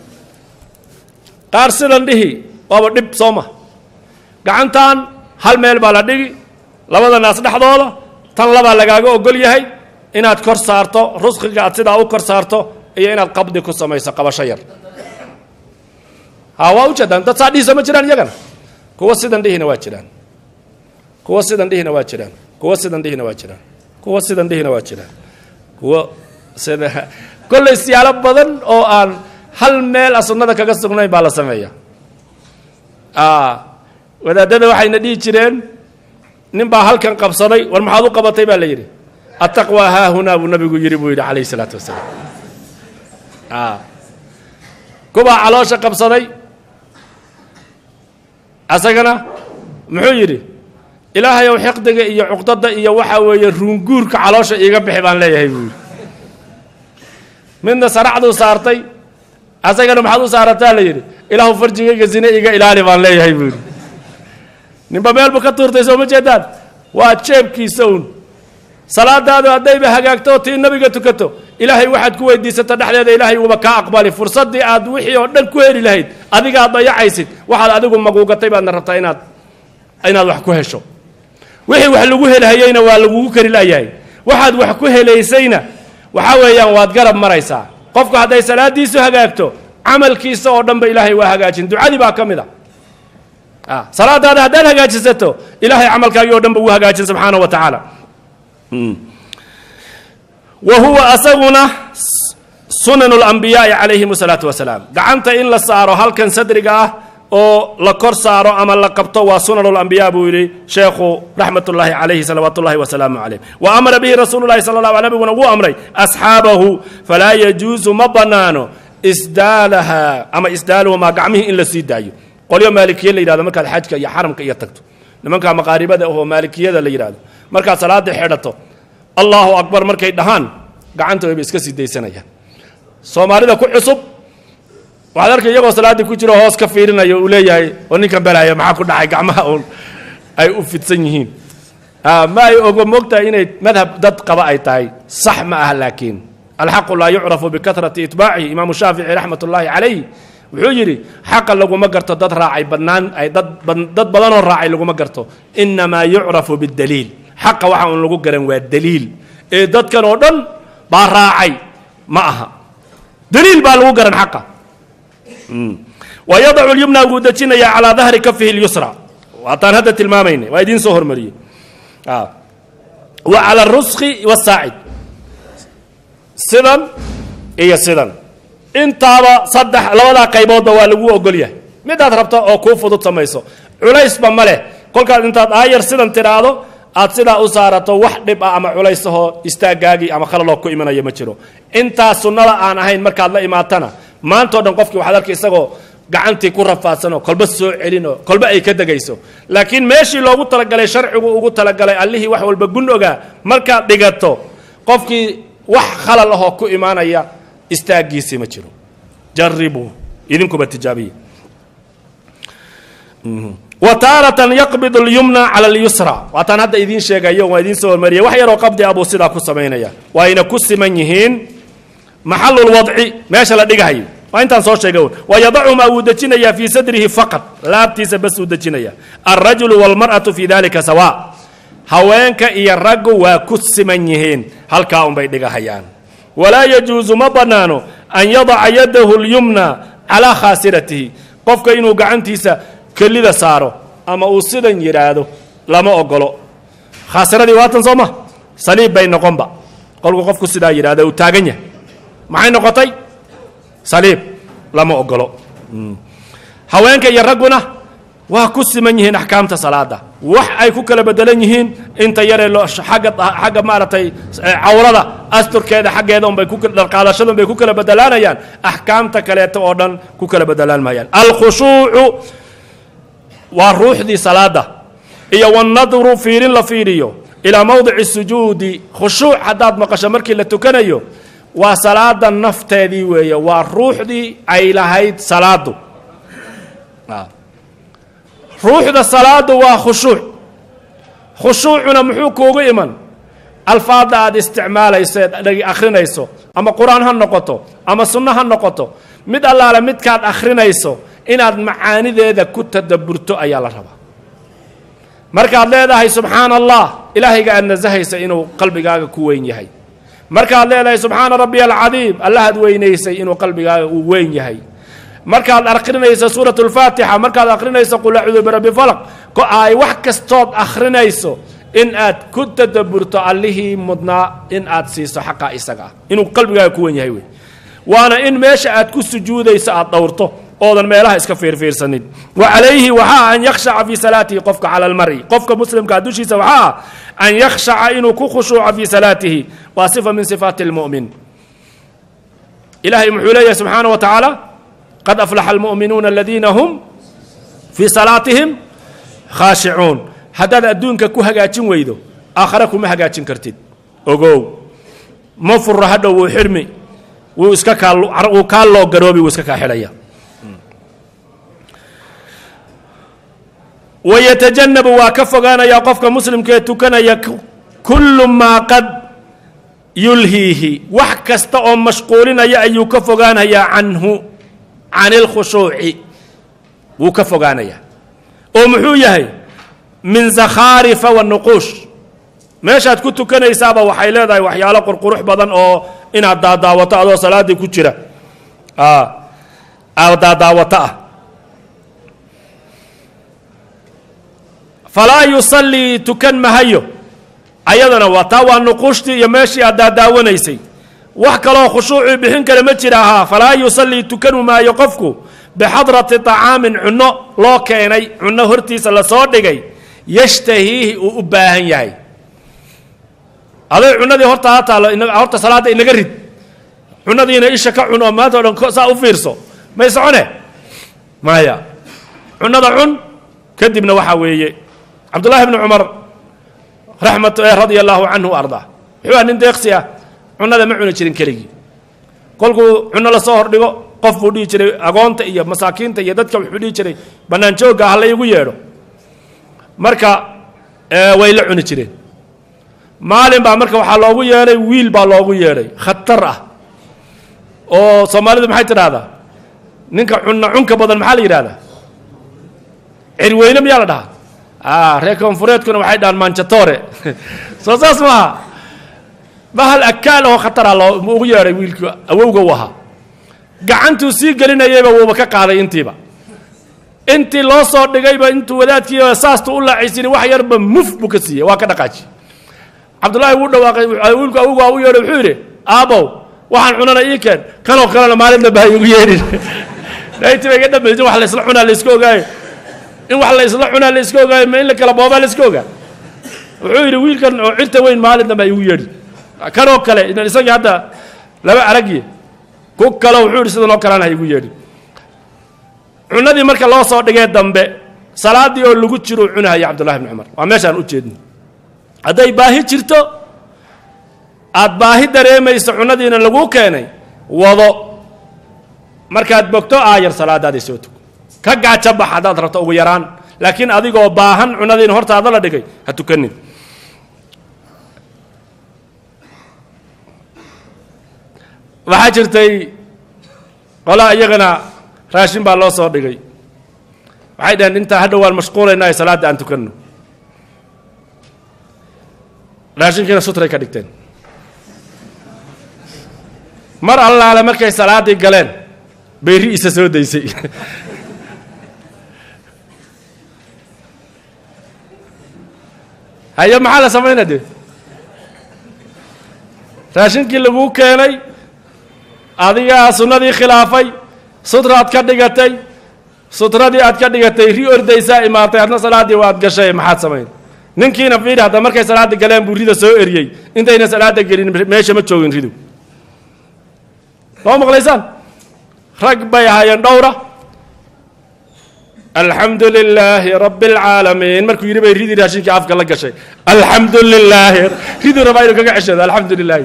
qaar sidan dhihi waaba dhib soo ma gacantan hal meel baa la dhigi labada naas dhexdooda tan labaa lagaaga ogol yahay inaad kor saarto rusqiga aad sidaa u kor saarto iyo inaad qabdi ku samayso qabasho yar ha waa ujeedaan dad saa dhihisa ma jiraan iyagana kuwa sidan dhihina waa jiraan kuwa sidan dhihina waa jiraan kuwa sidan dhihina waa jiraan kuwa sidan dhihina waa jiraan kuwa sida kollay siyaalo badan oo aan hal meel a sunnada kaga sugnayn baa la sameeya wadaadada waxayna dhihi jireen nin baa halkan qabsaday war maxaad u qabatay baa la yidhi attaqwa haahunaa buu nabigu yidhi buu yidhi calayhi isalaatu wasalaam kubaa caloosha qabsaday asagana muxuu yidhi ilaahayow xiqdiga iyo cuqdada iyo waxaa weeye ruunguurka caloosha iiga bixi baan leeyahay buu yidhi midna saracduu saartay asagana maxaad u saarataa la yidhi ilaahu farjigayga zine iga ilaali baan leeyahay buu yidhi ninba meel buu ka tuurtay soo ma jeedaan waa jeebkiisa un salaadaadu haddayba hagaagto oo tii nabiga tukato ilaahay waxaad ku weydiisata dhexdeeda ilaahay uuba kaa aqbali fursaddii aad wixii oo dhan ku heli lahayd adigaad dayacaysid waxaad adigu maguugatay baadna rabtaa inaad inaad wax ku hesho wixii wax lagu helhayeyna waa lagugu kari layahay waxaad wax ku helaysayna waxaa weeyaan waad garab maraysaa qofku hadday salaadiisu hagaagto camalkiisa oo dhanba ilaahay waa hagaajin ducadii baa ka mid a salaadaada haddaad hagaajisato ilaahay camalkaagii oo dhan ba wuu hagaajin subxaana wa tacaala wa huwa asaguna sunan اlambiyaai calayhim الsalaatu wasalaam gacanta in la saaro halkan sadriga ah oo la kor saaro ama la qabto waa sunan اlambiya buu yidhi sheekhu raxmat ullaahi calayhi salawaat ullahi wasalaamu calayh wa amara bihi rasuulu llahi sala اllah nabiguna wuu amray asxaabahu falaa yajuusu ma banaano isdaalaha ama isdaaluhumaa gacmihii in la sii daayo qolyo maalikiye la yidhahdo markaad xajka iyo xaramka iyo tagto nimanka maqaaribada ahoo maalikiyada la yidhahdo markaad salaada xidhato allahu akbar markay dhahaan gacanta wayba iska sii daysanayaan soomaalida ku cusub waxaad arkay iyagoo salaaddii ku jiro hoos ka fiirinayo uu leeyahay oo ninkan belaaya maxaa ku dhacay gacmaha uun ay u fidsan yihiin ma ay ogo moogtahay inay madhab dad qaba ay tahay sax ma ah laakiin alxaqu laa yucrafu bikahrati itbaacihi imaamu shaafici raxmat ullaahi calayh wuxuu yidhi xaqa laguma garto dad raacay badnaan ay dad dad badanoo raacay laguma garto inamaa yucrafu bidaliil xaqa waxa uun lagu garan waa daliil ee dadkan oo dhan baa raacay ma aha daliil baa lagu garan xaqa wa yadacu lyumna wuu dejinayaa calaa dahri kafihi lyusra waataan hadda tilmaamayna waa idiin soo hormariyey wa cala aruski wasaacid sidan iyo sidan intaaba saddex labadaa qayboodba waa lagu ogol yahay midaad rabto oo kuu fudud samayso culaysba ma leh kolkaad intaad aayar sidan tidhaahdo aad sidaa u saarato wax dhib ah ama culaysahoo istaagaagii ama khalaloo ku imanaya ma jiro intaa sunnada aan ahayn markaad la imaatana maantao dhan qofkii waxaad arkay isagoo gacantii ku rafaadsanoo kolba soo celinoo kolba ay ka degayso laakiin meeshii loogu talagalay sharcigu ugu talagalay allihii wax walba gun ogaa markaad dhigato qofkii wax khalal ahoo ku imaanaya istaagiisii ma jiro jaribuu idinkuba tijaabiya wa taaratan yaqbid اlyumna cala اlyusra waataan hadda idiin sheegayo waa idiin soo hormariyay wax yaroo qabdi ah buu sidaa ku samaynaya waa ayna ku siman yihiin maxalulwadci meesha la dhigahayo waa intaan soo sheegay wa yadacumaa wuu dejinayaa fii sadrihi faqad laabtiisa bas uu dejinaya alrajulu wاlmar'atu fii dalika sawa haweenka iyo raggu waa ku siman yihiin halkaa unbay dhigahayaan walaa yajuusu ma bannaano an yadaca yadahu اlyumna calaa khaasiratihi qofka inuu gacantiisa kelida saaro ama uu sidan yidhaahdo lama ogolo khaasiradii waatan soo ma saliib bay noqonba qolku qofku sidaa yidhahdo uu taagan yahay maxay noqotay saliib lama ogolo haweenka iyo ragguna waa ku siman yihiin axkaamta salaada wax ay ku kala bedelan yihiin inta yaree loo agga xagga maaragtay cawrada asturkeeda xaggeeda unbay ku dharqaadashada unbay ku kala bedelaanayaan axkaamta kaleeto oo dhan ku kala bedelaan maayaan alkhushuucu waa ruuxdii salaada iyo wanadru fiirin la fiiriyo ilaa mowdici sujuudi khushuuc haddaad maqasho markii la tukanayo waa salaada nafteedii weeye waa ruuxdii ay lahayd salaadu ruuxda salaadu waa khushuuc khushuucuna muxuu kuugu iman alfaadda aad isticmaalayso eed akhrinayso ama qur-aan ha noqoto ama sunno ha noqoto mid allaale midkaad akhrinayso inaad macaanideeda ku tadaburto ayaa la rabaa markaad leedahay subxaana allah ilaahayga aad nasahaysa inuu qalbigaaga ku weyn yahay markaad leedahay subxaana rabbiya alcadiim allahaad weynaysay inuu qalbigaaga uu weyn yahay markaad akhrinayso suurat اlfaatixa markaad akhrinayso qul acuudu birabbi falaq ko ay wax kastood akhrinayso in aad ku tadaburto allihii mudnaa in aad siiso xaqaa isaga ah inuu qalbigaaga ku wen yahay wey waana in meesha aad ku sujuudayso aad dhowrto oodan meelaha iska fiirfiirsanin wa calayhi waxaa an yakhshaca fii salaatihi qofka cala almari qofka muslimkaa dushiisa waxaa ah an yakhshaca inuu ku khushuuco fii salaatihi waa sifa min sifaati اlmu'min ilahay muxuu leeyahay subxaana wa tacaala qad aflaxa almu'minuuna aladiina hum fii salaatihim khaashicuun haddaad adduunka ku hagaajin weydo aakhare kuma hagaajin kartid ogow ma furo hadhow wuu xirmi wuu iska kaa wuu kaa loo garoobi wuu iska kaa xidhaya wayatajannabu waa ka fogaanayaa qofka muslimka ee tukanaya kullu maa qad yulhiihi wax kasta oo mashquulinaya ayuu ka fogaanayaa canhu can ilkhushuuci wuu ka fogaanayaa oo muxuu yahay min zakhaarifa wanuquush meeshaad ku tukanaysaaba waxay leedahay waxyaalo qurqurux badan oo inaad daadaawato adoo salaaddii ku jira aad daadaawato ah falaa yusallii tukan mahayo ayadana waa taa waa nuquushtii iyo meeshii aad daadaawanaysay wax kaloo khushuucii bixin kale ma jira ahaa falaa yusallii tukanu maayo qofku bixadrati طacaamin cunno loo keenay cunno hortiisa lasoo dhigay yashtahiihi uu u baahan yahay aday cunadii horta ha taallo horta salaadda inaga rid cunadiina isha ka cun oo maanta o dhan saa u fiirso may socone maya cunada cun kadibna waxaa weeye cabdullaahi bni cumar raxmat radia allaahu canhu ardaa wuxuu ah nin deeqsi ah cunada ma cuni jirin keligii kolkuu cunno lasoo hordhigo qof buu dhihi jiray agoonta iyo masaakiinta iyo dadka wuxuu dhihi jiray bannaan joogga ha la igu yeedho marka way la cuni jireen maalin baa marka waxaa loogu yeedhay wiil baa loogu yeedhay khatar ah oo soomaalidu maxay tidhahdaa ninka cunna cunka badan maxaa la yidhahdaa cirweyne miyaa la dhahaa reer koonfureedkuna waxay dhahaan manjatore soo saas maaha bahal akaal oo khatara loo ugu yeedhay wiilkii awowga u ahaa gacantuu sii gelinayayba wuuba ka qaaday intiiba intii loo soo dhigayba intuu wadaadkii saastu u laacaysini wax yarba muf buu ka siiyey waa ka dhaqaaji cabdullaahi wuu dhawaaqay wiilku awowga u yeedhay wuxuu yidhi aabow waxaan cunana ii keen kanoo kalena maalin dambe ha igu yeedhin nayti ba iga dhamaysa wax la isla cunaa la iska ogaayo in wax la isla cunaa la iska ogaayo ma in la kala boobaa la iska ogaa wuxuu yidhi wiilkan oo cirta weyn maalin dambe ha igu yeedhin kanoo kale idan isagii hadda laba aragiye ku kale wuxuu yidhi sidanoo kalena ha igu yeedhin cunadii marka loo soo dhigee dambe salaaddii oo lagu jiruu cunahaya cabdullahi bni cumar waa meeshaan u jeedno hadday baahi jirto aad baahi dareemayso cunadiina laguu keenay wado markaad bogto aayar salaadaaday soo tuko ka gaajo bax haddaad rabto ugu yaraan laakiin adigoo baahan cunadiina hortaada la dhigay ha tukanin waxaa jirtay qolaa iyagana raashin baa loo soo dhigay waxay dhaheen intaa hadhow waan mashquulaynaa salaadda aan tukanno raashinkiina sutray ka dhigteen mar allaale markay salaaddii galeen bay ri'isa soo daysay haye maxaa la samaynaa dee raashinkii laguu keenay adigaa sunnadii khilaafay sutraad ka dhigatay sutradii aad ka dhigatay ri ordaysaa imaatay adna salaaddii waad gashay maxaad samayn ninkiina fiidhi hadda markay salaadda galeen buu rida soo eriyey intayna salaadda gelin meesha ma joogin ridu soo maqlaysaan rag bay ahaayeen dhowra alxamdu lilaahi rabbi اlcaalamiin markuu yidhi bay ridii raashinkii afka la gashay alxamdu lilaahi riduu rabaa inuu kaga ceshado alxamdu lilaahi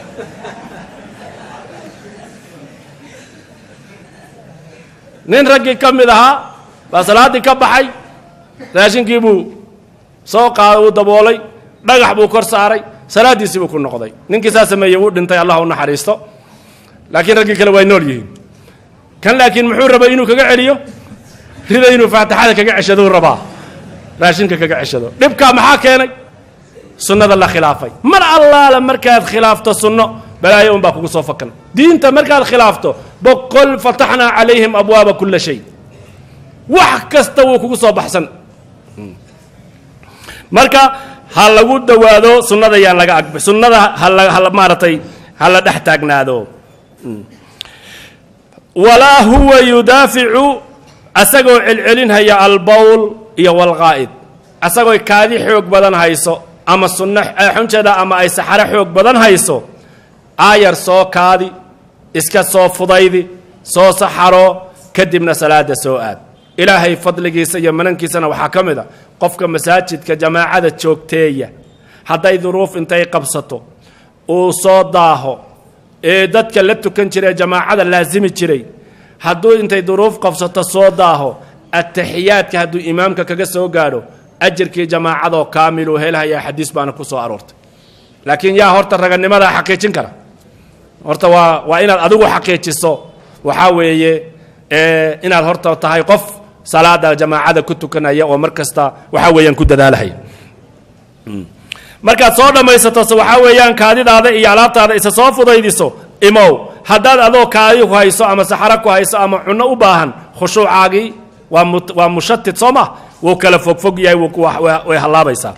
nin raggii ka mid ahaa baa salaaddii ka baxay raashinkii buu soo qaaday uu daboolay dhagax buu kor saaray salaaddiisii buu ku noqday ninkii saa sameeyey wuu dhintay allah u naxariisto laakiin raggii kale way nool yihiin kan laakiin muxuu rabay inuu kaga celiyo rida inuu faatixada kaga ceshadou rabaa raashinka kaga ceshado dhibkaa maxaa keenay sunnada la khilaafay mar allaala markaad khilaafto sunno balaayo un baa kugu soo fakan diinta markaad khilaafto boqol fataxnaa calayhim abwaaba kula shay wax kasta wuu kugu soo baxsan marka ha lagu dawaado sunnada yaan laga ag sunnada hala maaratay ha la dhex taagnaado walaa huwa yudaaficu asagoo celcelinhaya albowl iyo walqaa'id asagoo kaadi xoog badan hayso ama sunno xunjeeda ama ay saxaro xoog badan hayso aayar soo kaadi iska soo fudaydi soo saxaro kadibna salaada soo aad ilaahay fadligiisa iyo manankiisana waxaa ka mid a qofka masaajidka jamaacada joogteeya hadday duruuf intay qabsato uu soo daaho ee dadka la tukan jiray jamaacada laasimi jiray hadduu intay duruuf qabsato soo daaho ataxiyaadka hadduu imaamka kaga soo gaadho ajarkii jamaacadoo kaamiluu helhayaa xadiis baana ku soo aroortay laakiin yaa horta raganimadaa xaqiijin kara horta waa waa inaad adigu xaqiijiso waxaa weeye inaad horta tahay qof salaada jamaacada ku tukanaya oo mar kasta waxaa weeyaan ku dadaalahaya markaad soo dhammaysato waxaa weeyaan kaadidaada iyo alaabtaada isa soo fudaydiso imow haddaad adoo kaadi ku hayso ama saxaro ku hayso ama cunno u baahan khushuucaagii waa mu waa mushatid soo ma wuu kala fogfog yahay way hallaabaysaa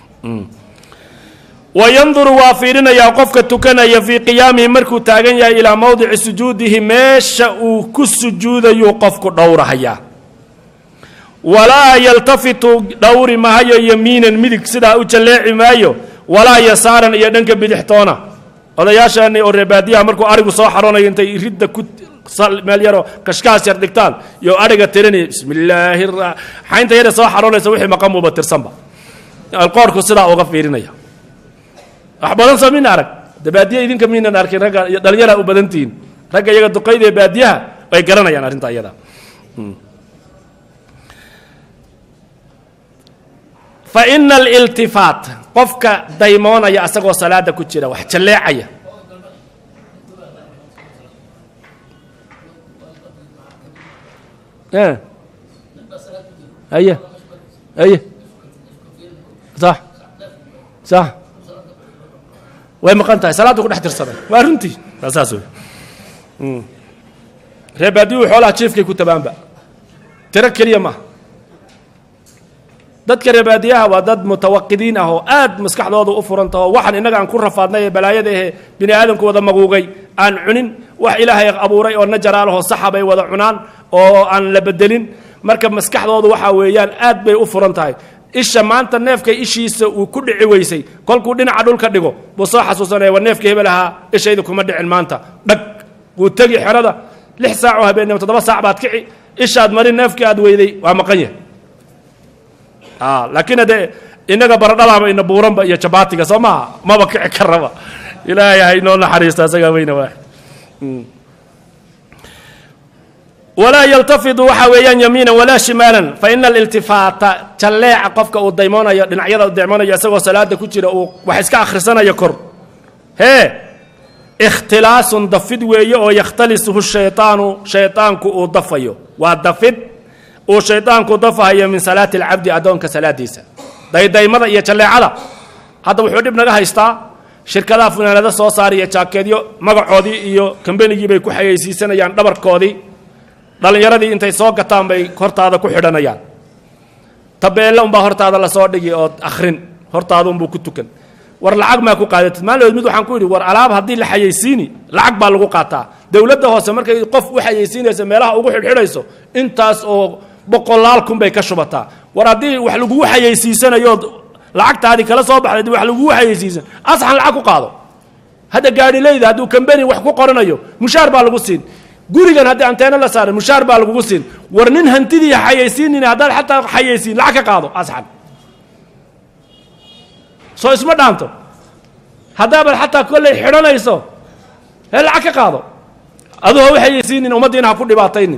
wa yanduru waa fiirinayaa qofka tukanaya fii qiyaamihi markuu taagan yahay ilaa mowdici sujuudihi meesha uu ku sujuudayuu qofku dhowrahayaa walaa yaltafitu dhowri mahayo yamiinan midig sidaa u jalleeci maayo walaa yasaaran iyo dhanka bidixtoona odayaashaani oo reebaadiyaha markuu arigu soo xaroonayo intay ridda ku meel yaroo kashkaas yar dhigtaan iyo ariga tirinaya bismi illaahi xaynta yare soo xaroonaysa wixii maqamuuba tirsanba qoorku sidaa uga fiirinaya wax badan soo mina arag de baadiya idinka miinan arkin ragga iyo dhalinyaraa u badantihiin ragga iyaga duqayda ee baadiyaha way garanayaan arrinta iyada fa ina aliltifaat qofka daymoonaya asagoo salaada ku jira wax jalleecaya aye aye sax sax way maqan tahay salaaddu ku dhex tirsaday waa runtii waa saas wey ree baadiyu xoolaha jiifkay ku tabaanba tiro keliya maaha dadka reebaadiyaha waa dad mutawaqidiin ah oo aad maskaxdooda u furantaho waxaan innaga aan ku rafaadnay ee balaayada ahe bini aadamku wada maguugay aan cunin wax ilaahay abuuray oo najaraalahoo saxa bay wada cunaan oo aan la bedelin marka maskaxdoodu waxaa weeyaan aad bay u furan tahay isha maanta neefkay ishiisa uu ku dhici weysay kolkuu dhinaca dhulka dhigo buu soo xasuusanaya war neefkii hebel ahaa ishayda kuma dhicin maanta dhag wuu tegi xerada lix saac oo habeennimo toddoba saac baad kici ishaad marin neefkii aad weyday waa maqan yahay laakiin haddee innaga baradhadaaba ina buuranba iyo jabaatiga soo maaha maba kici karaba ilaahay haynoo naxariisto asagaa weyna waaxid walaa yaltafidu waxa weeyaan yamiina walaa shimaalan fa ina aliltifaata jalleeca qofka uu daymoonayo dhinacyada u daymoonayo isagoo salaada ku jira uu wax iska akhrisanayo kor hee ikhtilaasun dafid weeye oo yakhtalisuhu shayطaanu shayطaanku uu dafayo waa dafid uu shayطaanku dafahayo min salaati alcabdi addoonka salaadiisa daydaymada iyo jalleecada hadda wuxuu dhib naga haystaa shirkadaha funaanada soo saariya jaakeedyo magacoodii iyo kambanigii bay ku xayeysiisanayaan dhabarkoodii dhallinyaradii intay soo gataan bay hortaada ku xidhanayaan tabeelle unbaa hortaada lasoo dhigi oo akhrin hortaadunbuu ku tukan war lacag maa ku qaadatid maalin mid waxaan ku yidhi war alaab haddii la xayeysiini lacag baa lagu qaataa dowladda hoose markay qof u xayeysiinaysa meelaha ugu xidhxidhayso intaas oo boqolaal kun bay ka shubataa war haddii wax lagugu xayeysiisanayood lacagtaadii kala soo baxday wax lagugu xayeysiisan asxan lacag ku qaado hadda gaadhileyda hadduu kambeni wax ku qoranayo mushaar baa lagu siin gurigan haddii anteeno la saaray mushaar baa lagugu siin war nin hantidii xayeysiinin haddaad xataa xayeysiin lacag ka qaado asxan soo isma dhaanto haddaabaad xataa kolley xidhanayso hee lacag ka qaado aduu ha u xayeysiinin ummaddiina ha ku dhibaataynin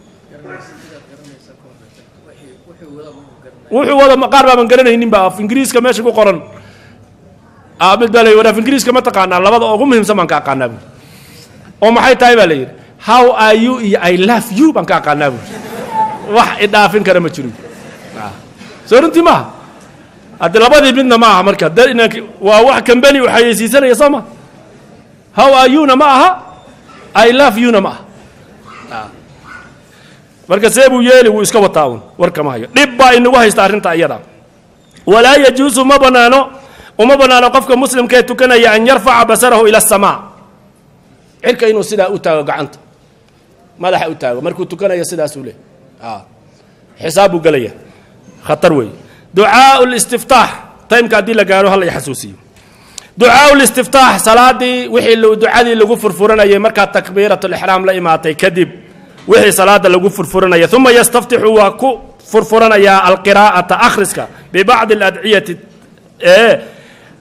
wuxuu wada qaar baaban garanaynin ba af ingiriiska meesha ku qoran mid baa la yidhi af ingiriiska ma taqaanaa labada ugu muhiimsan baan ka aqaanaa buuri oo maxay tahay baa la yidhi how are you iyo i love you baan ka aqaanaa buuri wax idhaafin kara ma jiro soo runtii maaha hadde labadii midna ma aha marka de waa wax kambeni u xayeysiisanaya soo ma how are you-na ma aha i love you-na ma aha marka see buu yeeli wuu iska wataa un warkama hayo dhib baa inagu haysta arrinta iyada walaa yajuusu ma banaano uma banaano qofka muslimka ee tukanaya an yarfaca basarahu ila asamaa cirka inuu sidaa u taago gacanta madaxa u taago markuu tukanayo sidaasuu leh xisaab buu gelaya khatar weeye ducaau listiftaax taymka haddii la gaaro hala xasuusiyo ducaau listiftaax salaadii wixii ducadii lagu furfuranayay markaa takbiirat lixraam la imaatay kadib wixii salaada lagu furfuranaya uma yastaftixu waa ku furfuranayaa alqiraa'ata akhriska bibacdi aladciyati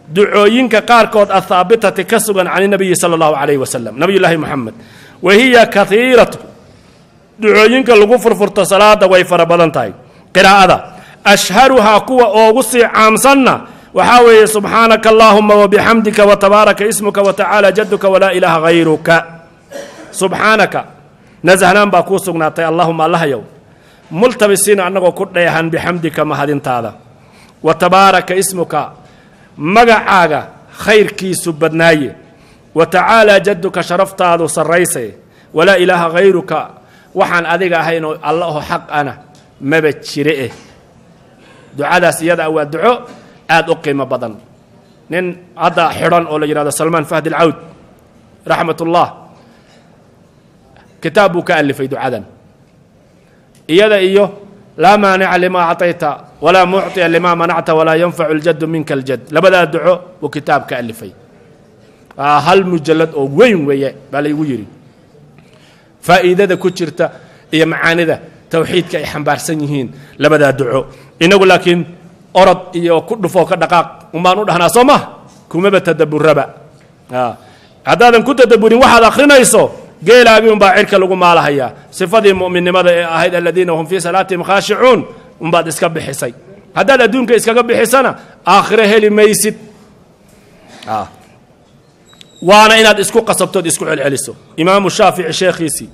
ducooyinka qaarkood athaabitati ka sugan can nabiyi sala allahu calayhi wasalam nabiy llaahi moxamed wa hiya kaiiratu ducooyinka lagu furfurto salaada way fara badan tahay qiraa'ada ashharuhaa kuwa oogu sii caamsanna waxaa weeye subxaanaka allaahuma wabixamdika watabaaraka ismuka watacaala jaduka walaa ilaaha hayruka subxaanaka nasahnaan baa kuu sugnaatay allahuma allahyow multabisiina annagoo ku dheehan bixamdika mahadintaada wa tabaaraka ismuka magacaaga khayrkiisu badnaaye wa tacaalaa jaduka sharaftaadu sarrayse walaa ilaaha hayruka waxaan adiga ahaynoo alla oo xaq ana maba jire eh ducadaas iyada waa duco aada u qiimo badan nin hadda xidhan oo la yidhahdo salmaan fahdi alcawd raxmat ullah kitaab buu ka alifay ducadan iyada iyo laa maanica limaa acطayta walaa mucطiya limaa manacta walaa yanfacu اljadu minka اljad labadaa duco buu kitaab ka alifay hal mujalad oo weyn weeye baa laygu yidhi faa'iidada ku jirta iyo macaanida tawxiidka ay xambaarsan yihiin labadaa duco inagu laakiin orod iyo ku dhufoo ka dhaqaaq umbaan u dhahnaa soo mah kumaba tadaburaba haddaadan ku tadaburin waxaad akhrinayso geelaagii unbaa cirka lagu maalahayaa sifadii mu'minnimada ee ahayd aladiina hum fii salaatihim khaashicuun unbaad iska bixisay haddaad adduunka iskaga bixisana aakhiro heli maysid waana inaad isku qasabtood isku celceliso imaamu shaafici sheekhiisii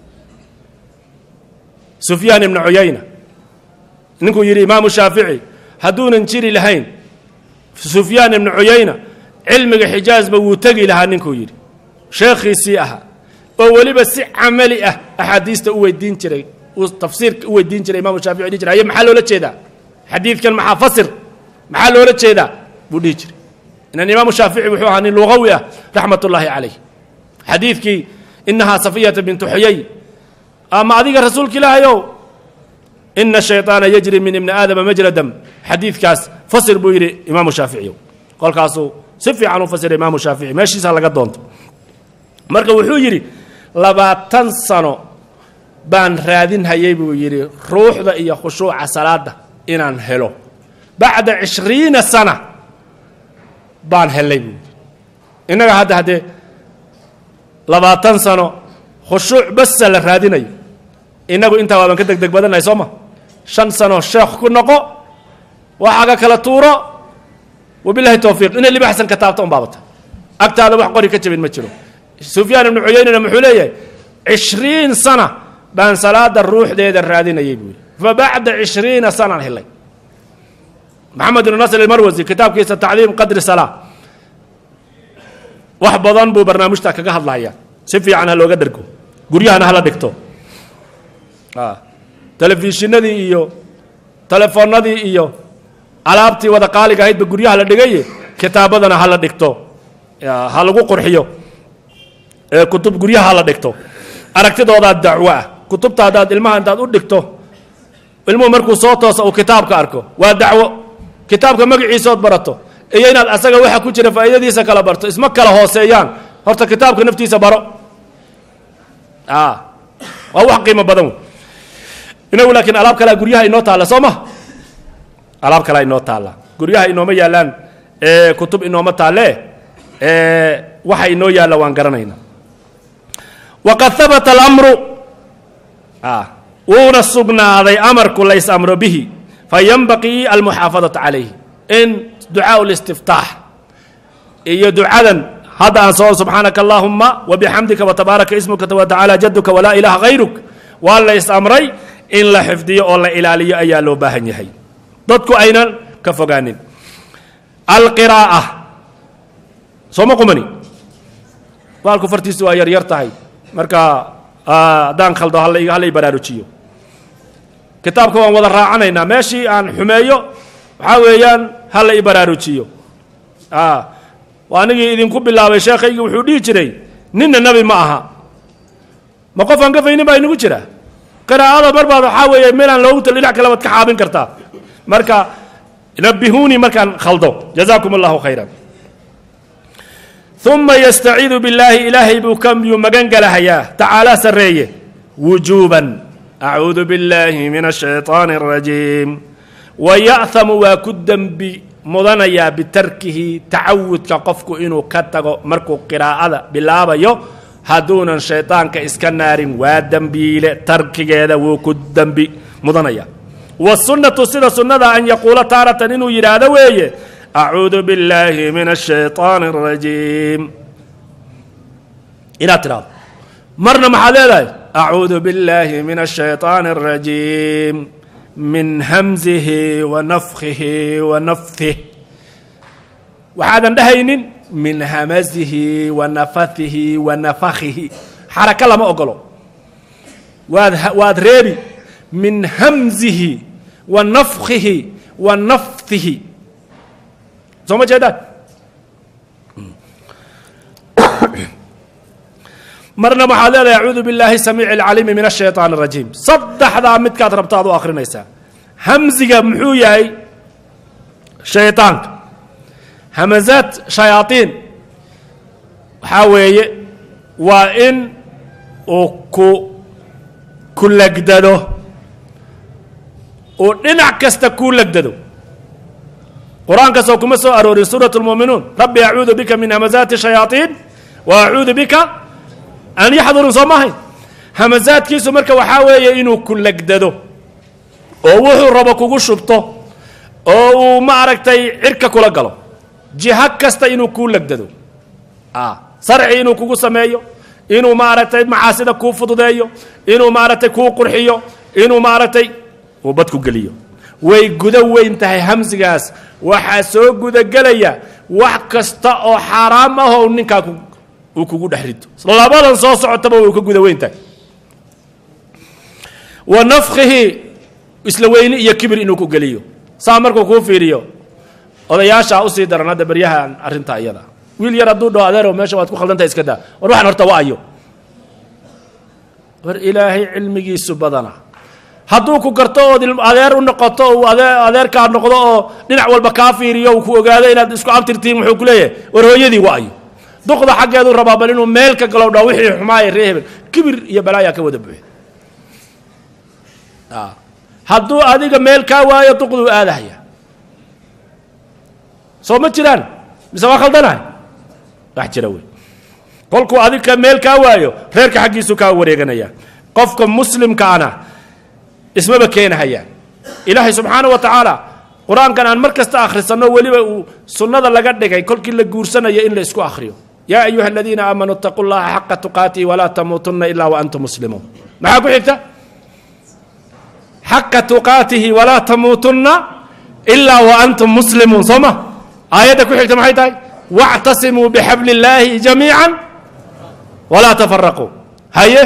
sufyaan ibnu cuyayna ninkuu yidhi imaamu shaafici hadduunan jiri lahayn sufyaan ibnu cuyayna cilmiga xijaazba wuu tegi lahaa ninkuu yidhi sheekhiisii ahaa oo weliba si camali ah axaadiista u weydiin jiray uu tafsiirka u weydiin jiray imamu shaafici dhihi jiray haye maxaa loola jeedaa xadiidkan maxaa fasir maxaa loola jeedaa buu dhihi jiray inan imaamu shaafici wuxuu ahaa nin lugawi ah raxmat ullaahi calayh xadiidkii inahaa safiyata bintu xuyay ama adiga rasuulka ilaahayow ina shayطaana yajri min ibni aadama majra dam xadiidkaas fasir buu yidhi imaamu shaaficiy kolkaasuu si fiican u fasiray imaamu shaafici meeshiisaa laga doonto marka wuxuu yidhi labaatan sano baan raadinhayay buu yidhi ruuxda iyo khushuuca salaada inaan helo bacda cishriina sana baan helay buu yidhi innaga hadda haddee labaatan sano khushuuc basa la raadinayo innagu intaa waaban ka deg deg badannahay soo ma shan sano sheekh ku noqo waxaaga kala tuuro wabilahi towfiiq inay libaxsan ka taabto un baabata agtaada wax qori ka jabin ma jiro sufyaan ibnu cuyaynana muxuu leeyahay cishriin sana baan salaada ruuxdeeda raadinayay buu yidhi fa bacda cishriina sanaan helay maxamed ibnu nasr ilmarwasi kitaabkiisa tacdiim qadri salaa wax badan buu barnaamijta kaga hadlaya si fiican ha looga dhergo guryahana hala dhigto telefishinadii iyo telefoonadii iyo alaabtii wada qaaliga ahaydba guryaha la dhigaye kitaabadana hala dhigto ha lagu qurxiyo kutub guryaha hala dhigto aragtidoodaa dacwo ah kutubta haddaad ilmaha intaad u dhigto ilmuhu markuu soo toosa uu kitaabka arko waa dacwo kitaabka magaciisood barato iyo inaad asaga waxa ku jira faa'iidadiisa kala barto isma kala hooseeyaan horta kitaabka naftiisa baro waa wax qiimo badan wey inagu laakiin alaab kalea guryaha inoo taalla soo ma alaab kalea inoo taalla guryaha inooma yaallaan kutub inooma taalle waxa inoo yaalla waan garanayna waqad habata alamru wuuna sugnaaday amarku lays amro bihi fayanbaqii almuxaafadatu calayhi in ducaa listiftaax iyo ducadan hadda aan soo subxaanaka allaahuma wabixamdika watabaaraka ismuka watacaala jaduka walaa ilaaha hayruk waa lays amray in la xifdiyo oo la ilaaliyo ayaa loo baahan yahay dadku aynan ka fogaanin alqiraa'a sooma qumani baalku fartiisu waa yaryar tahay marka haddaan khaldo hallay baraarujiyo kitaabka waan wada raacanaynaa meeshii aan xumeeyo waxaa weeyaan hala i baraarujiyo anigii idinku bilaabay sheekhaygii wuxuu dhihi jiray ninna nebi ma aha ma qof aan gafaynin baa inagu jira qiraa'ada marbaad waxaa weeye meelaan loogu tal dhinac kale baad ka xaabin kartaa marka nabihuunii markaan khaldo jazaakum allahu khayran uma yastaciidu billaahi ilaahay buu kamyuu magan galahayaa tacaalaa sarreeye wujuuban acuudu billaahi min ashayطaani اrajiim waya'hamu waa ku dembi mudanayaa bitarkihi tacawudka qofku inuu ka tago markuu qiraa'ada bilaabayo hadduunan shaydaanka iska naarin waa dembiile tarkigeeda wuu ku dembi mudanaya wasunnatu sida sunnada an yaquula taaratan inuu yidhaahdo weeye acuudu billaahi min ashayطaani اrajiim inaad tidhahdo marna maxaad leedahay acuudu billaahi min ashayطaani اrajiim min hamzihi wa nafkihi wa nafih waxaadan dhahaynin min hamazihi wa nafatihi wa nafakihi xaraka lama ogolo waad waad reebi min hamzihi wa nafkihi wa naftihi soo ma jeedaan marna waxaad leedahay acuudu billaahi samiici alcaliimi min ashayطaan اrajiim saddexdaa midkaad rabto aad u akrinaysaa hamziga muxuu yahay shayطaanka hamazaad shayaaiin waxaa weeye waa in uu ku ku legdado uu dhinac kasta kuu legdado qur-aankaasoo kuma soo aroorin suuraة اlmuuminuun rabbi acuudu bika min hamazaati shayaaiin wa acuudu bika an yaxdurun soo maahayn hamazaadkiisu marka waxaa weeye inuu ku legdado oo wuxuu rabo kugu shubto oo uu maaragtay cirka kula galo jiho kasta inuu kuu legdado sarci inuu kugu sameeyo inuu maaragtay macaasida kuu fududeeyo inuu maaragtay kuu qurxiyo inuu maaragtay uu bad ku geliyo way gudo weyn tahay hamsigaas waxaa soo gudagelaya wax kasta oo xaaraam ahoo ninkaa uu kugu dhex rito labadan soo socotaba way ka guda weyn tahay wa nafkihi isla weyni iyo kibir inuu ku geliyo saa markuu kuu fiiriyo odayaashaa usii daran hadda beryahan arrintaa iyada wiil yar hadduu dhaho adeerow meesha waad ku khaldantahay iska daa war waxaan horta wa ayo war ilaahay cilmigiisu badana hadduu ku garto ood adeer u noqoto uu adeerkaa noqdo oo dhinac walba kaa fiiriyo uu ku ogaado inaad isku abtirtiin wuxuu ku leeyahay war hooyadii wa ayo duqda xaggeeduu rabaa bal inuu meel ka galow dhaa wixii xumaaya ree hebel kibir iyo balaayaa ka wada buuxi hadduu adiga meel kaa waayo duqduu aadahaya soo ma jiraan mise waa khaldanahay wax jira wey kolkuu adiga meel kaa waayo reerka xaggiisuu kaa wareeganaya qofka muslimkaana ismaba keenahayaan ilaahay subxaana wa tacaala qur-aankan aan mar kasta akhrisanno weliba uu sunnada laga dhigay kolkii la guursanayo in la isku akhriyo yaa ayuha aladiina aamanuu itaquu llaha xaqa tuqaatihi walaa tamuutunna ilaa waantum muslimuun maxaa ku xigta xaqa tuqaatihi walaa tamuutunna ilaa waantum muslimuun soo ma aayadda ku xigta maxay tahay wactasimuu bixabli illaahi jamiica walaa tafaraquu haye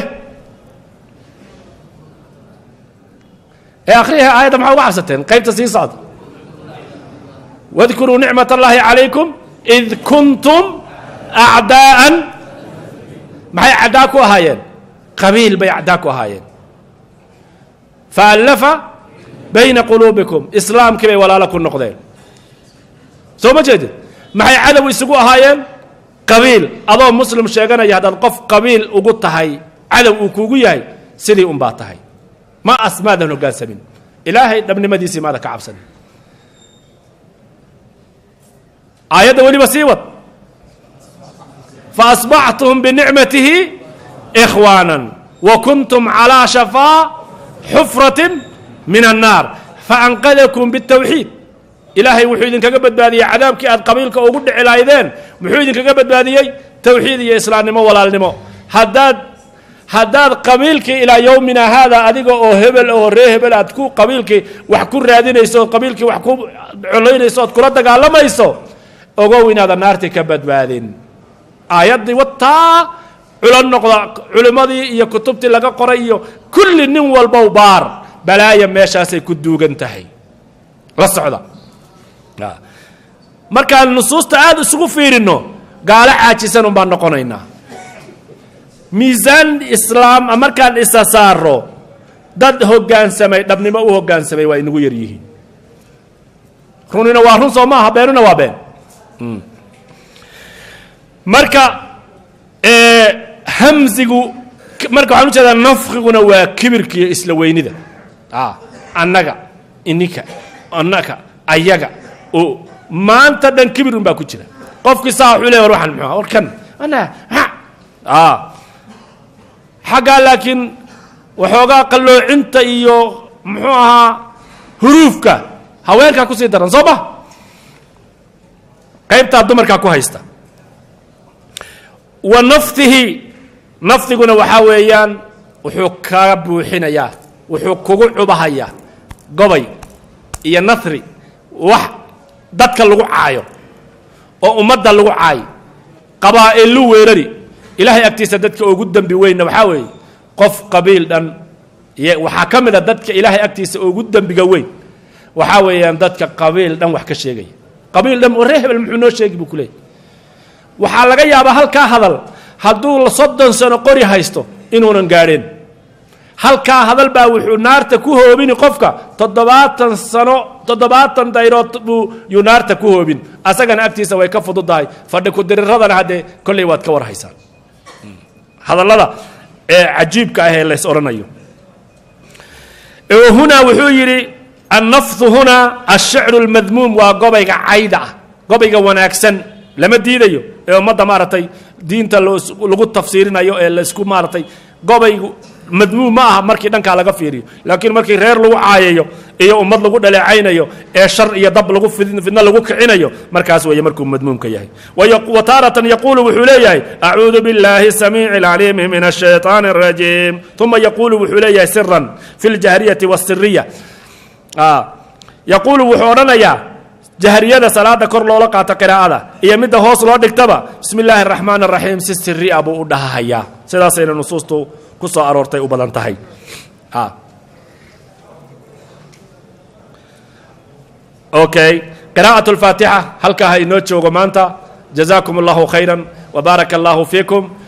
ee akhriha aayadda maxaa uga cabsateen qaybta sii socda wadkuruu nicmat allahi calaykum id kuntum acdaa'an maxay caddaa ku ahaayeen qabiil bay caddaa ku ahaayeen faallafa bayna quluubikum islaamkii bay walaalo ku noqdeen soo ma jeedid maxay cadow isugu ahaayeen qabiil adoo muslim sheeganaya haddaad qof qabiil ugu tahay cadow uu kuugu yahay sidii un baa tahay ma as maadan hoggaansamin ilaahay dhabnimadiisii maada ka cabsanin aayadda weliba sii wad faasbaxtum binicmatihi ikhwaana wa kuntum calaa shafaa xufratin min annaar faanqadakum biاtawxiid ilaahay wuxuu idinkaga badbaadiyey cadaabkii aad qabiilka ugu dhici lahaydeen muxuu idinkaga badbaadiyey tawxiid iyo islaamnimo walaalnimo haddaad haddaad qabiilkii ilaa yowmina haada adiga oo hebel oo ree hebel aad ku qabiilkii wax ku raadinayso ood qabiilkii wax ku colaynayso ood kula dagaalamayso ogow inaadan naartii ka badbaadin aayaddii wataa culo noqda culimmadii iyo kutubtii laga qoray iyo kulli nin walbow baar balaaya meeshaasay ku duugan tahay la socda markaan nusuusta aada isugu fiirinno gaalo caajisan un baan noqonaynaa miisaan islaam markaan isa saaro dad hoggaansamay dhabnimo u hoggaansamay waa inagu yar yihiin runina waa run soo maaha beenuna waa been marka hamsigu marka waxaan ujeedaa nafkiguna waa kibirka iyo isla weynida annaga ininka annaka ayaga maanta dhan kibirun baa ku jira qofkii saa wuxuu leey war waxaan muxuu war kan ana ha a xaggaa laakiin waxoogaa qalloocinta iyo muxuu ahaa huruufka haweenkaa kusii daran soo ma qaybtaa dumarkaa ku haysta wa naftihi nafdiguna waxaa weeyaan wuxuu kaa buuxinayaa wuxuu kugu cubahayaa gobay iyo nahri wax dadka lagu caayo oo ummadda lagu caayo qabaa'ilu weerari ilaahay agtiisa dadka ugu dembi weynna waxaa weeye qof qabiil dhan waxaa ka mid a dadka ilaahay agtiisa ugu dembiga weyn waxaa weeyaan dadka qabiil dhan wax ka sheegaya qabiil dhan waree hebel muxuu noo sheegi buu ku leeyay waxaa laga yaabaa halkaa hadal hadduu soddon sano qori haysto inuunan gaadheen halkaa hadal baa wuxuu naarta ku hoobini qofka toddobaatan sano toddobaatan dayrood buu yuu naarta ku hoobin asagana agtiisa way ka fududahay fadhi ku-diriradana haddee kolley waad ka war haysaan hadallada ee cajiibka ah ee lays odhanayo hunaa wuxuu yidhi annafdu hunaa ashicru lmadmuum waa gobayga cayda ah gobayga wanaagsan lama diidayo ee ummadda maaragtay diinta lagu tafsiirinayo ee laysku maaragtay gobaygu madmuum ma aha markii dhankaa laga fiiriyo laakiin markii reer lagu caayayo iyo ummad lagu dhaleecaynayo ee shar iyo dab lagu fidno lagu kicinayo markaas weeye markuu madmuumka yahay wa taaratan yaquulu wuxuu leeyahay acuudu biاllaahi samiici اlcaliimi min الshayطaani الrajiim uma yaquulu wuxuu leeyahay siran fi اljahriyati wالsiriya yaquulu wuxuu odhanayaa jahriyada salaada kor loola qaato qiraa'ada iyo midda hoos loo dhigtaba bismi illaahi araxmaan araxiim si siri'a buu u dhahahayaa sidaasayna nusuustu ku soo aroortay u badan tahay okay qiraa'at alfaatixa halkaa ha inoo joogo maanta jazaakum allahu khayra wbaaraka allahu fiikum